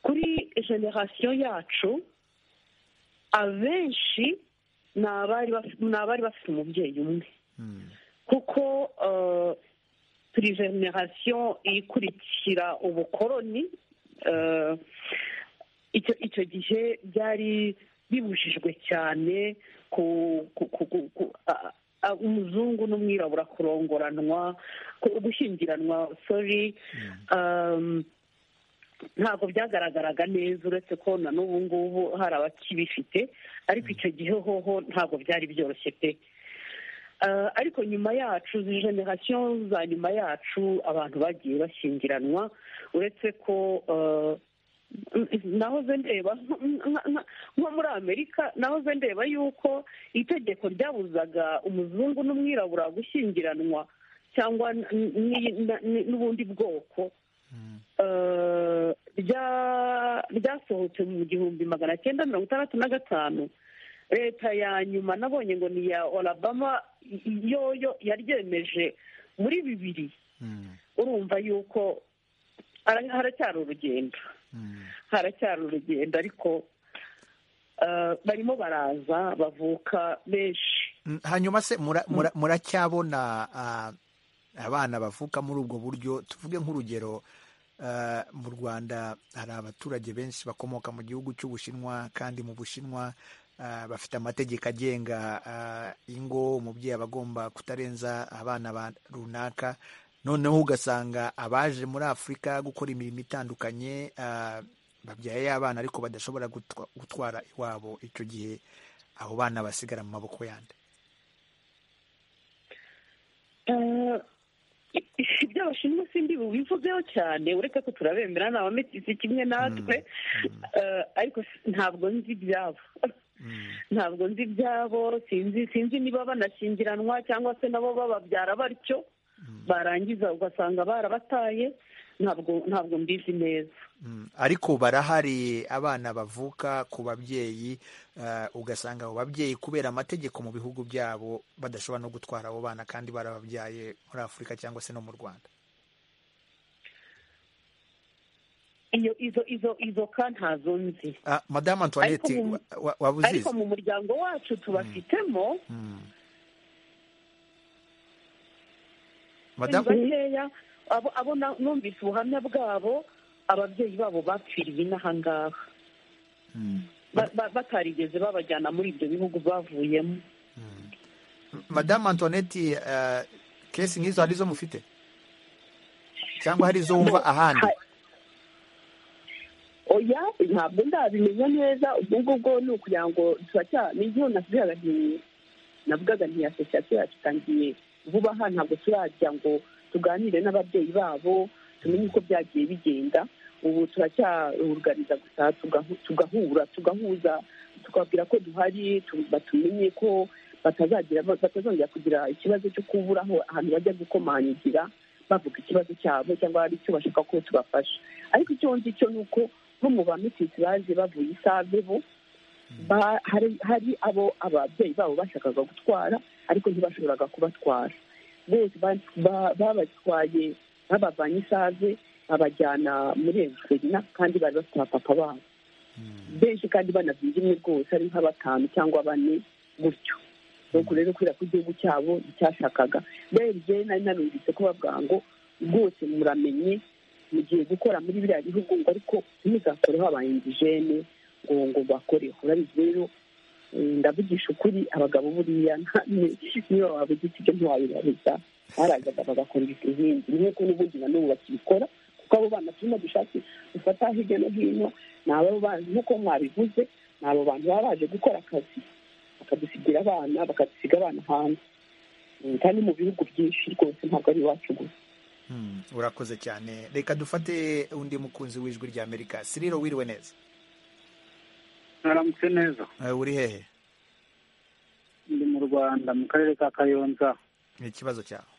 kuri generasiyo yacu abenshi ni abari bafite umubyeyi umwe kuko turi generasiyo ikurikira ubukoroni icyo gihe byari bibujijwe cyane ku umuzungu n'umwirabura kurongoranwa gushyingiranwa sori ntabwo byagaragaraga neza uretse ko na n'ubu ngubu hari abakibifite ariko icyo gihe hoho ntabwo byari byoroshye pe ariko nyuma yacu generasiyo za nyuma yacu abantu bagiye bashyingiranwa uretse ko nahoze ndeba nko muri amerika nahoze ndeba yuko itegeko ryabuzaga umuzungu n'umwirabura gushyingiranwa cyangwa n'ubundi bwoko ryasohotse mu gihumbi magana cyenda mirongo itandatu na gatanu leta ya nyuma nabonye ngo ni iya orabama yoyo yaryemeje muri bibiri urumva yuko haracyari urugendo haracyari urugendo ariko barimo baraza bavuka benshi hanyuma se muracyabona abana bavuka muri ubwo buryo tuvuge nk'urugero mu rwanda hari abaturage benshi bakomoka mu gihugu cy'ubushinwa kandi mu bushinwa bafite amategeko agenga ingo umubyeyi aba agomba kutarenza abana runaka noneho ugasanga abaje muri afurika gukora imirimo itandukanye babyaye abana ariko badashobora gutwara iwabo icyo gihe abo bana basigara mu maboko yandi ibyo abashinwa sindi bubivugeho cyane uretse ko turabemera ni abametisi kimwe natwe ariko ntabwo nzi ibyabo ntabwo nzi ibyabo sinzi niba banashyingiranwa cyangwa se nabo bababyara batyo barangiza ugasanga barabataye ntabwo ntabwo mbizi neza ariko barahari abana bavuka ku babyeyi ugasanga abo babyeyi kubera amategeko mu bihugu byabo badashobora no gutwara abo bana kandi barababyaye muri afurika cyangwa se no mu rwanda izo izo izo ka ntazo nzi madamu antoinette waba uzizi ariko mu muryango wacu tubafitemo bakeya abo numvise ubuhamya bwabo ababyeyi babo bapfiriye inahangaha batarigeze babajyana muri ibyo bihugu bavuyemo madamu antoinette kesi nk'izo hari izo mufite cyangwa hari izo wumva ahandi oya ntabwo ndabimenya neza ubwo ngubwo ni ukugira ngo n'igihe navugaga navugaga nti asosiyasiyo yacu itangiye vuba aha ntabwo turajya ngo tuganire n'ababyeyi babo tumenye uko byagiye bigenda ubu turacyarugariza gusa tugahura tugahuza tukababwira ko duhari batumenye ko batazongera kugira ikibazo cyo kuburaho ahantu bajya gukomangira bavuga ikibazo cyabo cyangwa hari icyo bashaka ko tubafasha ariko icyo nzi cyo ni uko nko mu bamitisi baje bavuye isave bo hari abo ababyeyi babo bashakaga gutwara ariko ntibashoboraga kubatwara bose babatwaye babavanye isave babajyana muri egisperina kandi bari bafite abapapa babo benshi kandi banabyinnye rwose ari nka batanu cyangwa bane gutyo nuko rero kubera ko igihugu cyabo nticyashakaga rero njyewe nari narumvise ko bavuga ngo rwose muramenye mugiye gukora muri biriya bihugu ngo ariko ntimuzakoreho abayinjijene ngo ngo bakoreho urabizi rero ndavugisha ukuri abagabo buriya niba wabugize ibyo ntiwabibariza barazaga bagakora izindi nk'uko n'ubundi na n'ubu bakibikora kuko abo bana turimo dushake dufata hirya no hino ni abo bantu nk'uko mwabivuze ni abo bantu baba baje gukora akazi bakadusigira abana bakadusiga abana hanze kandi mu bihugu byinshi rwose ntabwo ari iwacu gusa urakoze cyane reka dufate undi mukunzi w'ijwi rya amerika siriro wiriwe neza mwaramutse neza uri hehe ndi mu rwanda mu karere ka kayonza ni ikibazo cyawe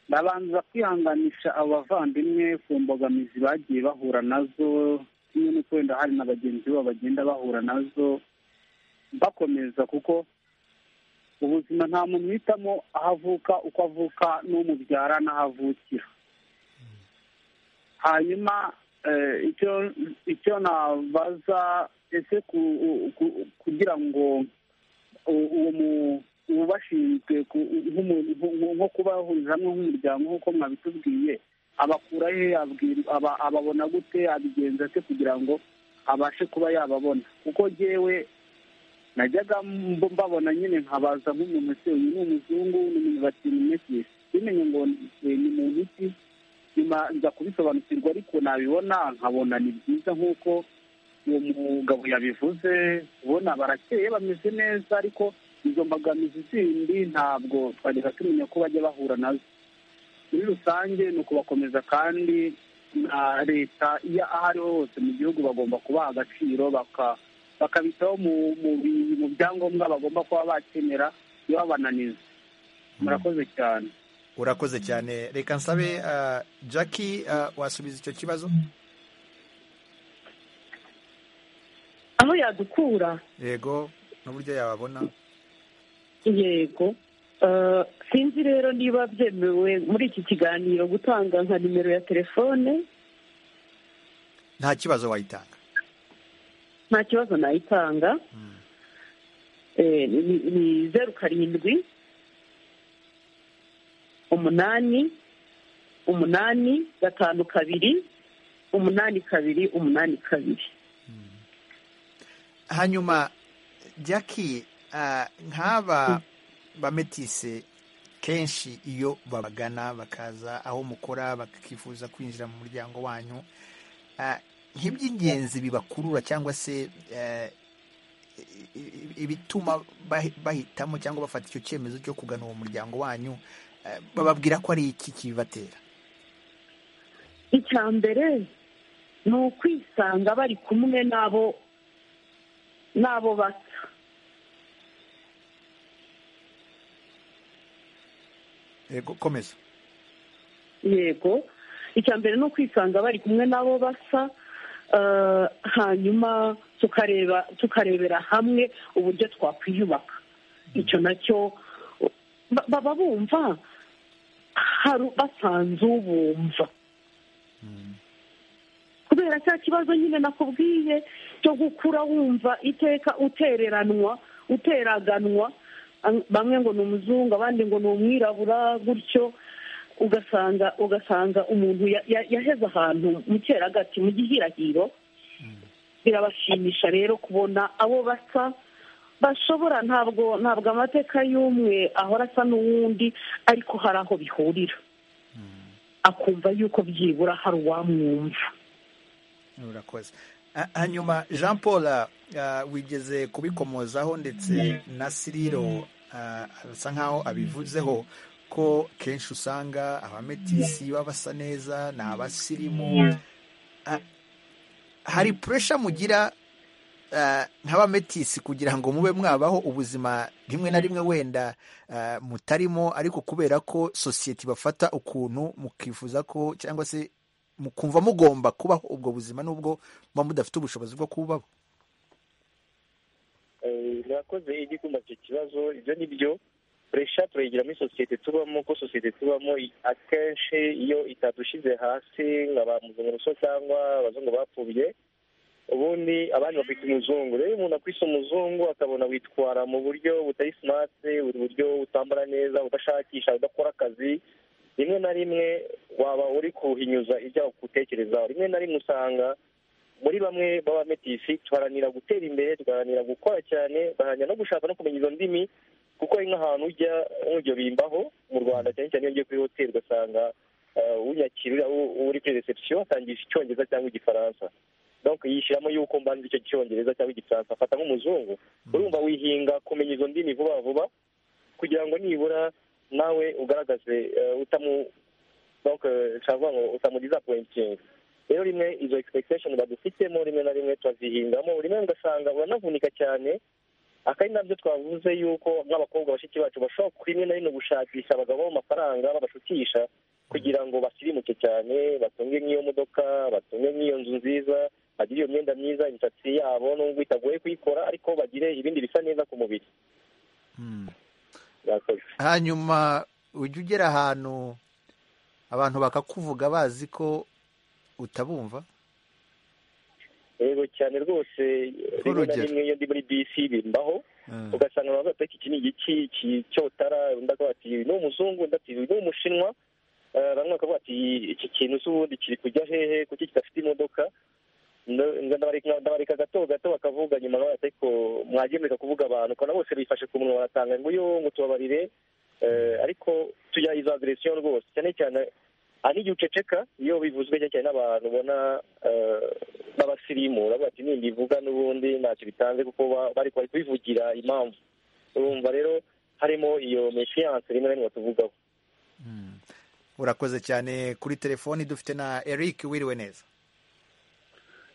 ndabanza kwihanganisha abo bavandimwe ku mbogamizi bagiye bahura nazo kimwe n'uko wenda hari na bagenzi babo bagenda bahura nazo bakomeza kuko ubuzima nta muntu uhitamo aho avuka uko avuka n'umubyara n'aho avukira hanyuma icyo icyo nabaza ese kugira ngo uwo bashinzwe nko kubahuriza hamwe nk'umuryango nk'uko mwabitubwiye abakura he ababona gute abigenza ate kugira ngo abashe kuba yababona kuko yewe najyaga mbabona nyine nkabaza nk'umuntu se uyu ni umuzungu ni umunyabatinyamesi bimenye ngo ni muntu iki nyuma nza kubisobanukirwa ariko nabibona nkabona ni byiza nk'uko uwo mugabo yabivuze ubona barakeye bameze neza ariko izo mbogamizi zindi ntabwo twajyaga tumenya ko bajya bahura nazo muri rusange ni ukubakomeza kandi na leta iyo aho ariho hose mu gihugu bagomba kubaha agaciro bakabitaho mu byangombwa bagomba kuba bakenera iyo babananiza murakoze cyane urakoze cyane reka nsabe jackie wasubiza icyo kibazo aho yadukura yego n'uburyo yababona yego sinzi rero niba byemewe muri iki kiganiro gutanga nka nimero ya telefone nta kibazo wayitanga nta kibazo nayitanga ni zeru karindwi umunani umunani gatanu kabiri umunani kabiri umunani kabiri hanyuma jackie nk'aba bametise kenshi iyo babagana bakaza aho mukora bakifuza kwinjira mu muryango wanyu nk'iby'ingenzi bibakurura cyangwa se ibituma bahitamo cyangwa bafata icyo cyemezo cyo kugana uwo muryango wanyu bababwira ko ari iki kibibatera icya mbere ni ukwisanga bari kumwe n'abo n'abo basa yego komeza yego icya mbere ni ukwisanga bari kumwe n'abo basa hanyuma tukareba tukarebera hamwe uburyo twakwiyubaka icyo nacyo baba bumva basanze ubumva kubera cya kibazo nyine nakubwiye cyo gukura wumva iteka utereranwa uteraganwa bamwe ngo ni umuzungu abandi ngo ni umwirabura gutyo ugasanga ugasanga umuntu yaheze ahantu mu cyeragati mu gihirahiro birabashimisha rero kubona abo basa bashobora ntabwo ntabwo amateka y'umwe ahora asa n'uwundi ariko hari aho bihurira akumva yuko byibura hari uwamwumva urakoze hanyuma jean paul wigeze kubikomozaho ndetse na siriro asa nkaho abivuzeho ko kenshi usanga abametisi baba basa neza ni abasirimu hari puresha mugira nk'abametisi kugira ngo mube mwabaho ubuzima rimwe na rimwe wenda mutarimo ariko kubera ko sosiyete ibafata ukuntu mukifuza ko cyangwa se mukumva mugomba kubaho ubwo buzima n'ubwo muba mudafite ubushobozi bwo kubaho murakoze igikunda icyo kibazo ibyo ni byo puresha turayigira muri sosiyete tubamo ko sosiyete tubamo akenshi iyo itadushize hasi nka ba muzunguruso cyangwa abazungu bapfubye ubundi abandi bakwita umuzungu rero umuntu akwise umuzungu akabona witwara mu buryo butari simati buri buryo utambara neza udashakisha udakora akazi rimwe na rimwe waba uri kuhinyuza ibyo utekerezaho rimwe na rimwe usanga muri bamwe b'abametisi tuharanira gutera imbere tugaharanira gukora cyane baharanira no gushaka no kumenya izo ndimi kuko ari nk'ahantu ujya nk'uryo bimbaho mu rwanda cyane cyane iyo ugiye kuri hoteli ugasanga unyakira uri kuri reception atangije icyongereza cyangwa igifaransa donc yishyiramo yuko mbanza icyo cyongereza cyangwa igifaransa afata nk'umuzungu urumva wihinga kumenya izo ndimi vuba vuba kugira ngo nibura nawe ugaragaze utamu cyangwa ngo utamugiza pointingi rero rimwe izo expectation badufitemo rimwe na rimwe turazihingamo rimwe ugasanga uranavunika cyane akari nabyo twavuze yuko nk'abakobwa bashiki bacu bashobora kuri rimwe na rimwe gushakisha abagabo amafaranga babashutisha kugira ngo basirimuke cyane batunge nk'iyo modoka batunge nk'iyo nzu nziza bagire iyo myenda myiza imisatsi yabo nubwo itagoye kuyikora ariko bagire ibindi bisa neza ku mubiri hanyuma ujya ugera ahantu abantu bakakuvuga bazi ko utabumva yego cyane rwose rimwe na rimwe iyo ndi muri bisi bimbaho ugasanga bavuga ati iki ni igiki iki cyotara undi akavuga ati ni umuzungu undi ati ni umushinwa bamwe bakavuga ati iki kintu z'ubundi kiri kujya hehe kuki kidafite imodoka ndabareka gato gato bakavuga nyuma bavuga ati mwagemurika kuvuga abantu ukabona bose bifashe ku munwa baratanga ngo yo ngo tubabarire ariko tujya izo agresiyo rwose cyane cyane hari igihe uceceka iyo bivuzwe cyane n'abantu ubona n'abasirimu uravuga ati nindi ivuga n'ubundi ntacyo bitanze kuko bari kubivugira impamvu urumva rero harimo iyo meshiyanse rimwe na rimwe tuvugaho urakoze cyane kuri telefoni dufite na eric wiriwe neza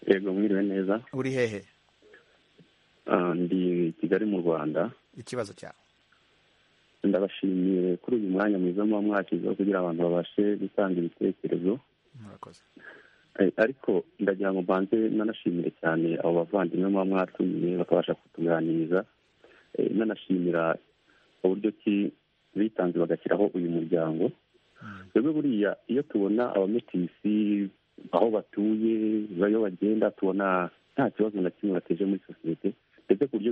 yego mwiriwe neza uri hehe ndi kigali mu rwanda ikibazo cyawe ndabashimiye kuri uyu mwanya mwiza muba mwashyizeho kugira abantu babashe gutanga ibitekerezo ariko ndagira ngo mbanze nanashimire cyane abo bavandimwe muba mwatumiye bakabasha kutuganiriza nanashimira uburyo ki bitanze bagashyiraho uyu muryango rero buriya iyo tubona abametisi aho batuye bayo bagenda tubona nta kibazo na kimwe bateje muri sosiyete ndetse ku buryo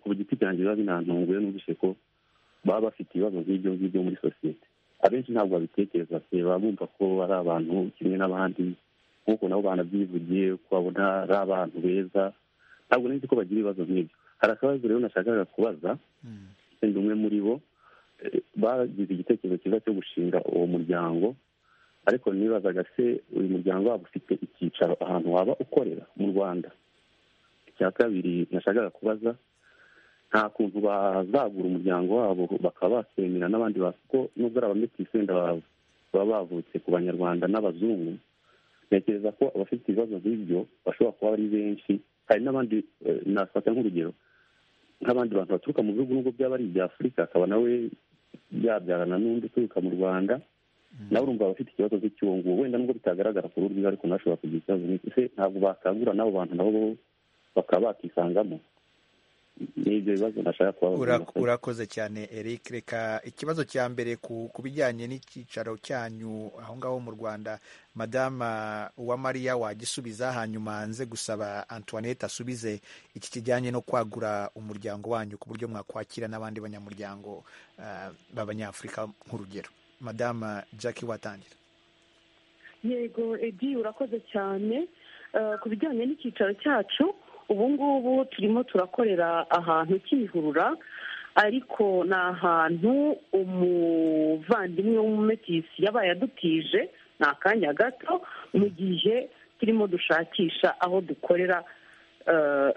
ku giti cyanjye biba binantunguye n'ubwishe ko baba bafite ibibazo nk'ibyo ngibyo muri sosiyete abenshi ntabwo babitekereza se baba bumva ko ari abantu kimwe n'abandi nk'uko nabo banabyivugiye ko babona ari abantu beza ntabwo nzi ko bagira ibibazo nk'ibyo hari akabazo rero nashakaga kubaza wenda umwe muri bo bagize igitekerezo cyiza cyo gushinga uwo muryango ariko nibazaga se uyu muryango waba ufite icyicaro ahantu waba ukorera mu rwanda icya kabiri nashakaga kubaza nta kuntu bazagura umuryango wabo bakaba bakemera n'abandi kuko nubwo ari abametisi wenda baba bavutse ku banyarwanda n'abazungu ntekereza ko abafite ibibazo nk'ibyo bashobora kuba ari benshi hari n'abandi nafata nk'urugero nk'abandi bantu baturuka mu bihugu nubwo byaba ari ibya afurika akaba nawe byabyarana n'undi uturuka mu rwanda nawe urumva abafite ikibazo nk'icyuwo nguwo wenda nubwo bitagaragara ku rurimi ariko nashobora kugira ikibazo nk'iki ntabwo bakangura n'abo bantu nabo bakaba bakisangamo urakoze cyane eric reka ikibazo cya mbere ku bijyanye n'icyicaro cyanyu aho ngaho mu rwanda madama uwamariya wagisubiza hanyuma nze gusaba antoinette asubize iki kijyanye no kwagura umuryango wanyu ku buryo mwakwakira n'abandi banyamuryango b'abanyafurika nk'urugero madama jackie watangira yego edi urakoze cyane ku bijyanye n'icyicaro cyacu ubu ngubu turimo turakorera ahantu cyihurura ariko ni ahantu umuvandimwe w'umumetisi yabaye adutije ni akanya gato mu gihe turimo dushakisha aho dukorera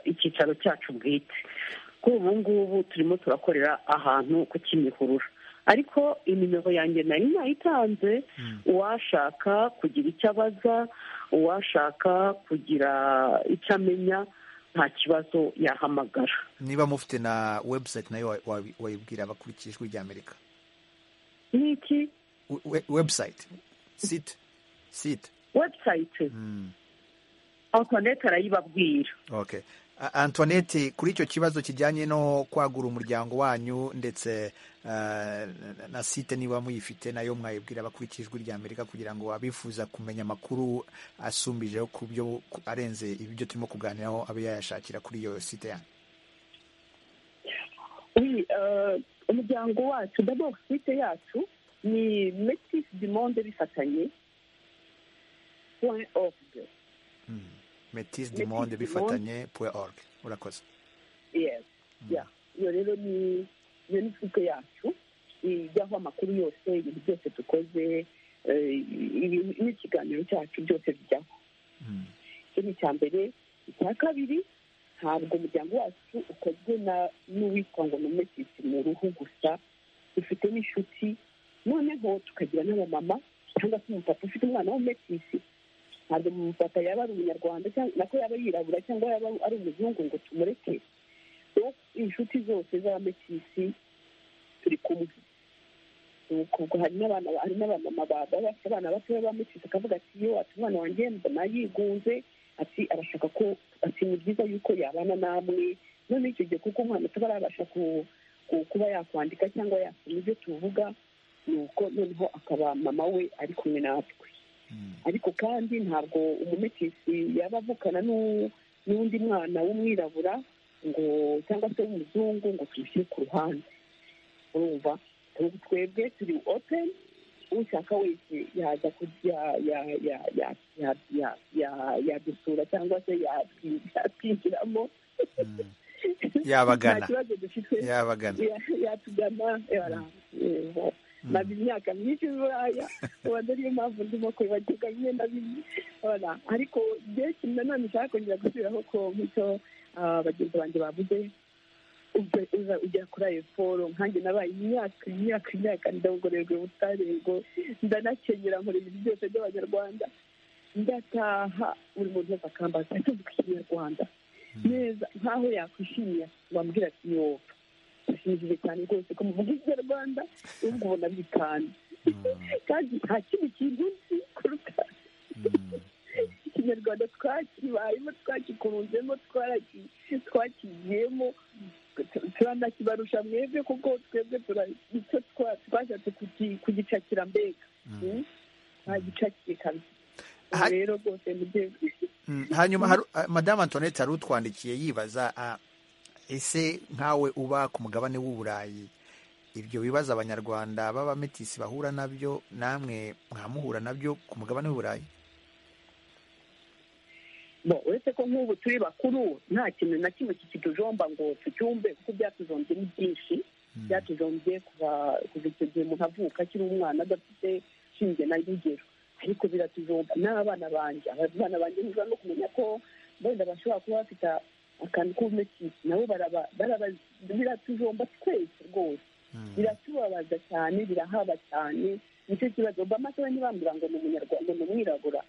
icyicaro cyacu bwite kuri ubu ngubu turimo turakorera ahantu ku kimihurura ariko inimero yanjye nari nayitanze uwashaka kugira icyo abaza uwashaka kugira icyo amenya nta kibazo yahamagara niba mufite na webusayiti nayo wayibwira abakurikije ijwi ry'amerika ni iki webusayiti site site webusayiti antoinette arayibabwira ok antoinette kuri icyo kibazo kijyanye no kwagura umuryango wanyu ndetse na site niba muyifite nayo mwayibwira abakurikije ijwi ry'amerika kugira ngo abifuza kumenya amakuru asumbije ku byo arenze ibyo turimo kuganiraho abe yayashakira kuri iyo site yanyu umuryango wacu dabo site yacu ni metisi dimonde bifatanye point ofu metisi dimonde bifatanye point oruge urakoze iyo rero ni iyo ni site yacu ijyaho amakuru yose ibintu byose dukoze n'ikiganiro cyacu byose bijyaho icyo ni icya mbere icya kabiri ntabwo umuryango wacu ukozwe n'uwitwa ngo ni umutisi mu ruhu gusa dufite n'inshuti noneho tukagira n'abamama cyangwa se umupapa ufite umwana w'umetisi ntabwo umupapa yaba ari umunyarwanda nako yaba yirabura cyangwa yaba ari umuzungu ngo tumureke inshuti zose z'abametisi turi kumwe ubwo hari n'abana hari n'abamama baba bafite abana batoya bamutse akavuga ati iyo ati umwana wanjye mbona yigunze ati arashaka ko ati ni byiza yuko yabana namwe noneho icyo gihe kuko umwana ataba arabasha kuba yakwandika cyangwa yasoma ibyo tuvuga ni uko noneho akaba mama we ari kumwe natwe ariko kandi ntabwo umumetisi yaba avukana n'undi mwana w'umwirabura ngo cyangwa se w'umuzungu ngo tumushyire ku ruhande urumva twebwe turi openi ushaka wese yaza yadusura cyangwa se yatwinjiramo yabagana yabagana yatugana maze imyaka myinshi buraya wenda niyo mpamvu ndimo kwibagirwa bimwe na bimwe ariko igihe kimwe nanone ushaka kongera gusubiraho ko nk'icyo bagenzi banjye bavuze ujya kuri ayo foro nkanjye nabaye imyaka imyaka imyaka ndagorerwa ubutarego ndanakenyera nkora ibintu byose by'abanyarwanda ndataha buri muntu wese akambaza atuvuga ikinyarwanda neza nkaho yakwishimiye wambwira ati yoba bishimishije cyane rwose ko muvuga ikinyarwanda ubwo ubona bitanu kandi nta kindi kintu nzi kuruta ikinyarwanda twakibayemo twakikurunzemo twakigiyemo turanakibarusha mwebwe kuko twebwe nicyo twashatse kugicakira mbega twagicakiye kabisa rero rwose hanyuma madamu antoinette yari utwandikiye yibaza ese nkawe uba ku mugabane w'uburayi ibyo bibazo abanyarwanda b'abametisi bahura nabyo namwe mwamuhura nabyo ku mugabane w'uburayi uretse ko nk'ubu turi bakuru nta kintu na kimwe kitujomba ngo tucyumve kuko byatujombye ni byinshi byatujombye kuva icyo gihe umuntu avuka akiri umwana adafite ishinge na rugero ariko biratujomba n'abana banjye abana banjye ntibiba no kumenya ko wenda bashobora kuba bafite akantu k'ubumetisi nabo biratujomba twese rwose biratubabaza cyane birahaba cyane nicyo kibazo bamasaha ntibambura ngo ni umunyarwanda ni umwirabura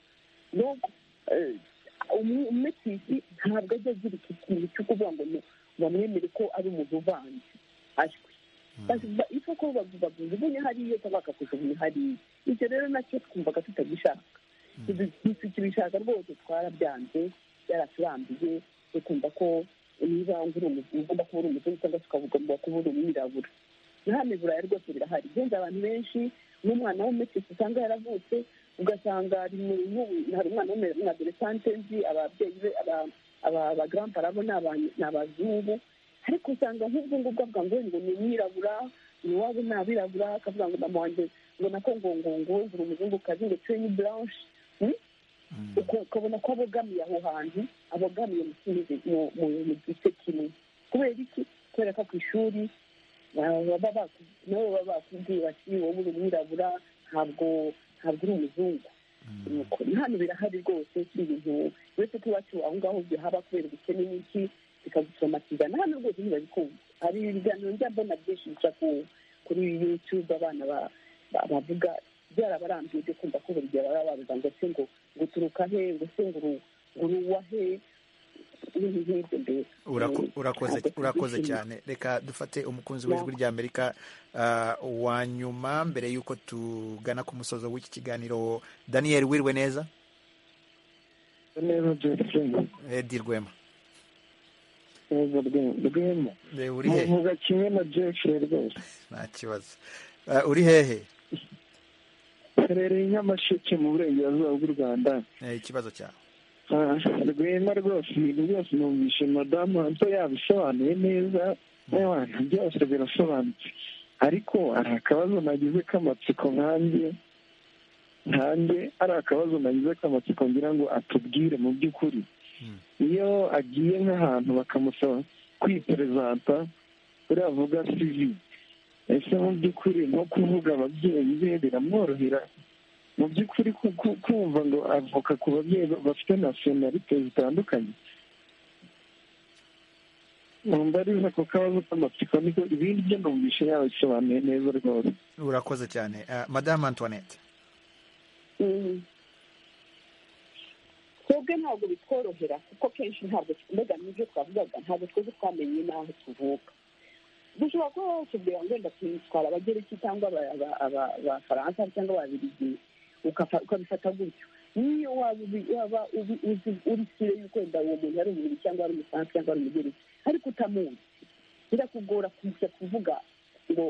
umumetisi ntabwo ajya agira iki kintu cyo kuvuga ngo bamwemere ko ari umuntu uvanze ashwe ifa ko bakujugunya hariya cyangwa bakakujugunya hariya ibyo rero nacyo twumvaga tutagishaka tukibishaka rwose twarabyanze byaraturambiye tukumva ko niba ugomba kuba uri umuzungu cyangwa se ukagomba kuba uri umwirabura hano buraya rwose birahari igenza abantu benshi n'umwana w'umumetisi usanga yaravutse ugasanga hari umwana w'umwaderesante nzi ababyeyi be abagarampara bo ni abazungu ariko usanga nk'ubwo ngubwo avuga ngo ngo ni umwirabura iwabo ni abirabura akavuga ngo mama wanjye ngo nako ngo ngo ngo uri umuzungukazi ngo twe ni buranshi ukabona ko abogamiye aho hantu abogamiye mu gice kimwe kubera iki kubera ko ku ishuri nabo baba bakubwiye bati wowe uri umwirabura ntabwo ntabwo uri umuzungu hano birahari rwose si ibintu uretse ko iwacu aho ngaho bihaba kubera ubukene n'iki bikagusomatiza na hano rwose ntibabikunda hari ibiganiro njya mbona byinshi bica kuri yutube abana bavuga byarabarambiye byo kumva ko buri gihe baba bavuga ngo se ngo ngo uturuka he ngo se ngo uruwa he urakoze cyane reka dufate umukunzi w'ijwi rya amerika wa nyuma mbere y'uko tugana ku musozo w'iki kiganiro daniel wirwe neza edi rwema uri hehe nta kibazo uri hehe herereye nyamasheke mu burengerazuba bw'u rwanda ikibazo cyawe rwema rwose ibintu byose numvishe madamu hanto yabisobanuye neza n'abantu byose birasobanutse ariko hari akabazo nagize k'amatsiko nkanjye nkanjye ari akabazo nagize k'amatsiko ngira ngo atubwire mu by'ukuri iyo agiye nk'ahantu bakamusaba kwiperezanta uriya avuga sivi ese mu by'ukuri nko kuvuga ababyeyi be biramworohera mu by'ukuri kumva ngo avoka ku babyeyi bafite nasiyonalite zitandukanye numva ariza ako kabazo k'amatsiko niko ibindi byo numvishe yabisobanuye neza rwose urakoze cyane Ah, madamu antoinette twebwe ntabwo bitworohera kuko kenshi ntabwo mbega n'ibyo twavugaga ntabwo twese twamenye n'aho tuvuka dushobora kuba watubwira ngo wenda twitwara abagereki cyangwa aba- aba- aba- abafaransa cyangwa ababiligi ukafa- ukabifata gutyo niyo waba ubi- waba ubi- uzi- uri sire y'uko wenda uwo muntu ari umubiri cyangwa ari umufaransa cyangwa ari umugereki ariko utamuzi birakugora kujya kuvuga ngo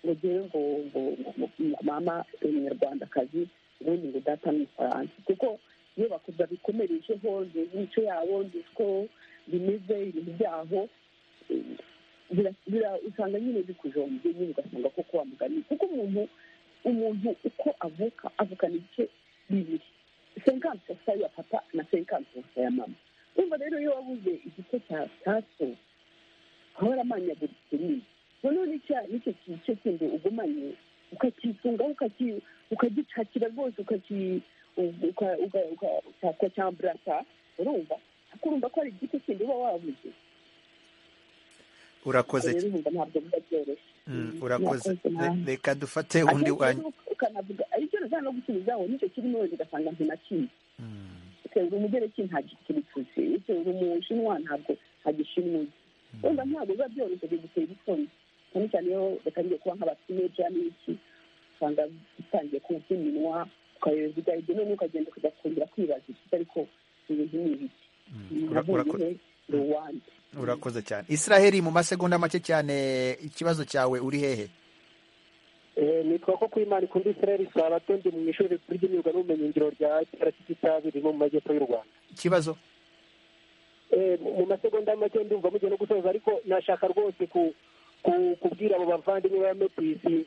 ngo jyewe ngo ngo ngo- ngo mama ni umunyarwandakazi ubundi ngo data ni umufaransa kuko iyo bakuza bikomerejeho nzi imico yabo nzi uko bimeze ibintu byabo eh, bira- bira- usanga nyine bikujombye nyine ugasanga koko wa mugani kuko umuntu umuntu uko avuka avukana ibice bibiri senkansi sasa ya papa na senkansi sasa ya mama urumva rero iyo wabuze igice cya taso ahora amanyaguritse nyine noneho n'icya- n'icyo gice kindi ugumanye ukakisungaho ukaki- ukagicakira rwose ukaki ukacyamburasa urumva ukumva ko hari igice kindi uba wabuze urakoze rero urumva ntabwo biba byoroshye Mm, urakoze Murakoze Re- namwe. reka dufate undi Akenshi wanyu rero ukanavuga aribyo ruza no gusubizaho nicyo kirimo wenda ugasanga ntinakizi uri umugereki nta gikibituzi uri umushinwa ntabwo nta gishinwa uzi wenda ntabwo biba byoroshye bigutera isoni cyane cyane iyo batangiye kuba nk'abatineja n'iki usanga bitangiye kuza iminwa ukayoza igahita none ukagenda ukajya kwibaza iki ariko ibintu ni ibiki Ura- urako- navuye ni uwanjye urakoze cyane israheli mu masegonda make cyane ikibazo cyawe uri hehe nitwa ko kwimana ikunda israel sabato ndi mu ishuri rikuru ry'imyuga n'ubumenyingiro rya rct cyabiri mu majyepfo y'u rwanda ikibazo Eh, mu masegonda make ndumva mugiye no gusoza ariko nashaka rwose ku ku- kubwira abo bavandimwe ba metisi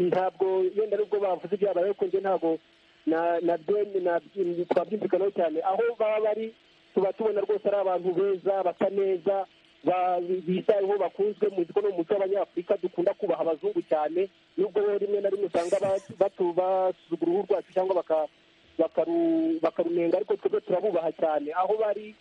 ntabwo yenda nubwo bavuze ibyabaye ariko njye ntabwo na na deni na twabyumvikanaho cyane aho baba bari tuba tubona rwose ari abantu beza basa neza ba- bitayeho bakunzwe muzi ko no mu muco w'abanyafurika dukunda kubaha abazungu cyane nubwo rero rimwe na rimwe usanga ba- batu- basuzugura uruhu rwacu cyangwa baka- bakaru- bakarunenga ariko twebwe turabubaha cyane aho bari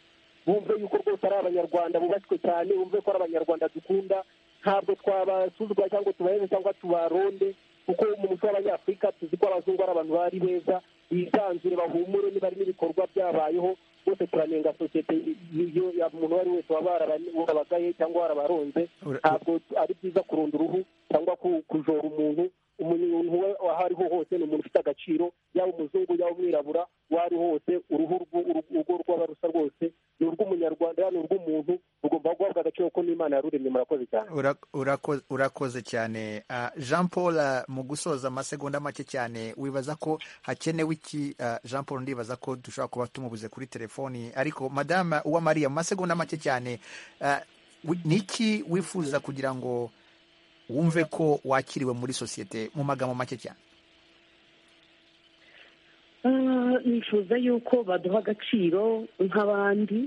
bumve yuko rwose ari abanyarwanda bubashywe cyane bumve ko ari abanyarwanda dukunda ntabwo twabasuzugura cyangwa tubaheze cyangwa tubaronde kuko mu muco w'abanyafurika tuzi ko abazungu ari abantu bari beza bisanzure bahumure niba hari n'ibikorwa byabayeho bose turanenga sosiyete iyo ya umuntu uwo ari we wese waba warabagaye cyangwa warabaronze Ura- ntabwo ari byiza kurunda uruhu cyangwa ku- kujora umuntu umuntu we aho ariho hose ni umuntu ufite agaciro yaba umuzungu yaba umwirabura uwo ari ho hose uruhu rw'u- uru- urwo rwaba rusa rwose ni urw'umunyarwanda ni urw'umuntu rugomba guhabwa agaciro ko n'imana yaruremye murakoze cyane Ura- urako- urakoze cyane Ah, jean paul ah, mu gusoza amasegonda make cyane wibaza ko hakenewe iki Ah, jean paul ndibaza ko dushobora kuba tumubuze kuri telefoni ariko madama uwamariya mu masegonda make cyane ah, wi- ni iki wifuza kugira ngo wumve ko wakiriwe muri sosiyete mu magambo make cyane Ah, nifuza yuko baduha agaciro nk'abandi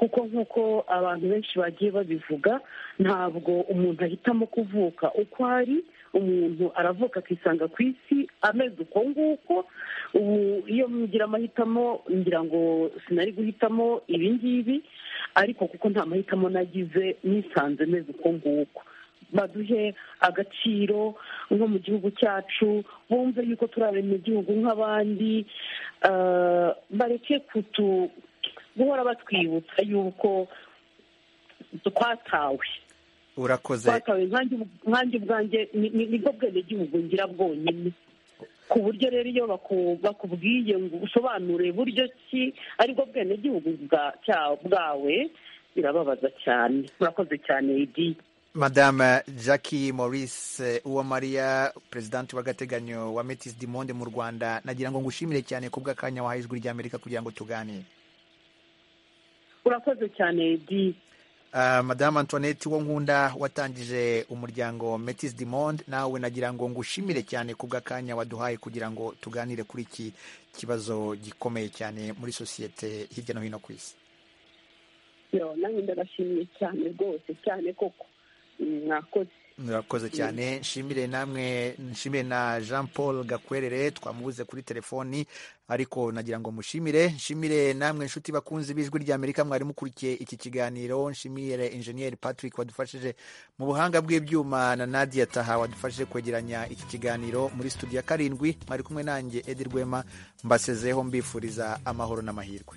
kuko nk'uko abantu benshi bagiye babivuga ntabwo umuntu ahitamo kuvuka uko ari umuntu aravuka akisanga ku isi ameze uko nguko ubu iyo ngira amahitamo ngira ngo sinari guhitamo ibi ngibi ariko kuko nta mahitamo nagize nisanze meze uko nguko baduhe agaciro nko mu gihugu cyacu bumve yuko turi abenegihugu nk'abandi ah, bareke kutu guhora batwibutsa yuko twatawe urakoze twatawe nkanjye nkanjye ubwanjye ni- ni- nibwo bwenegihugu ngira bwonyine ku buryo rero iyo baku- bakubwiye ngo usobanure buryo ki aribwo bwenegihugu bwa- cya- bwawe birababaza cyane murakoze cyane idi madame jackie maurice uwamariya perezidanti w'agateganyo wa metis dimonde mu rwanda nagira ngo ngushimire cyane ku bw'akanya wahaye ijwi ry'amerika kugira ngo tuganire urakoze cyane idi Uh, madamu antoinette wo nkunda watangije umuryango metis dimond nawe nagira ngo ngushimire cyane ku bw'akanya waduhaye kugira ngo tuganire kuri iki kibazo gikomeye cyane muri sosiyete hirya no hino ku isi yo nanjye ndabashimiye cyane rwose cyane koko Mm, mwakoze murakoze cyane nshimire namwe nshimire na jean paul gakwerere twamubuze kuri telefoni ariko nagira ngo mushimire nshimire namwe inshuti bakunzi b'ijwi ry'amerika mwari mukurikiye iki kiganiro nshimire injeniyeri patrick wadufashije mu buhanga bw'ibyuma na nadia taha wadufashije kwegeranya iki kiganiro muri studio ya karindwi mwari kumwe nanjye edi rwema mbasezeho mbifuriza amahoro n'amahirwe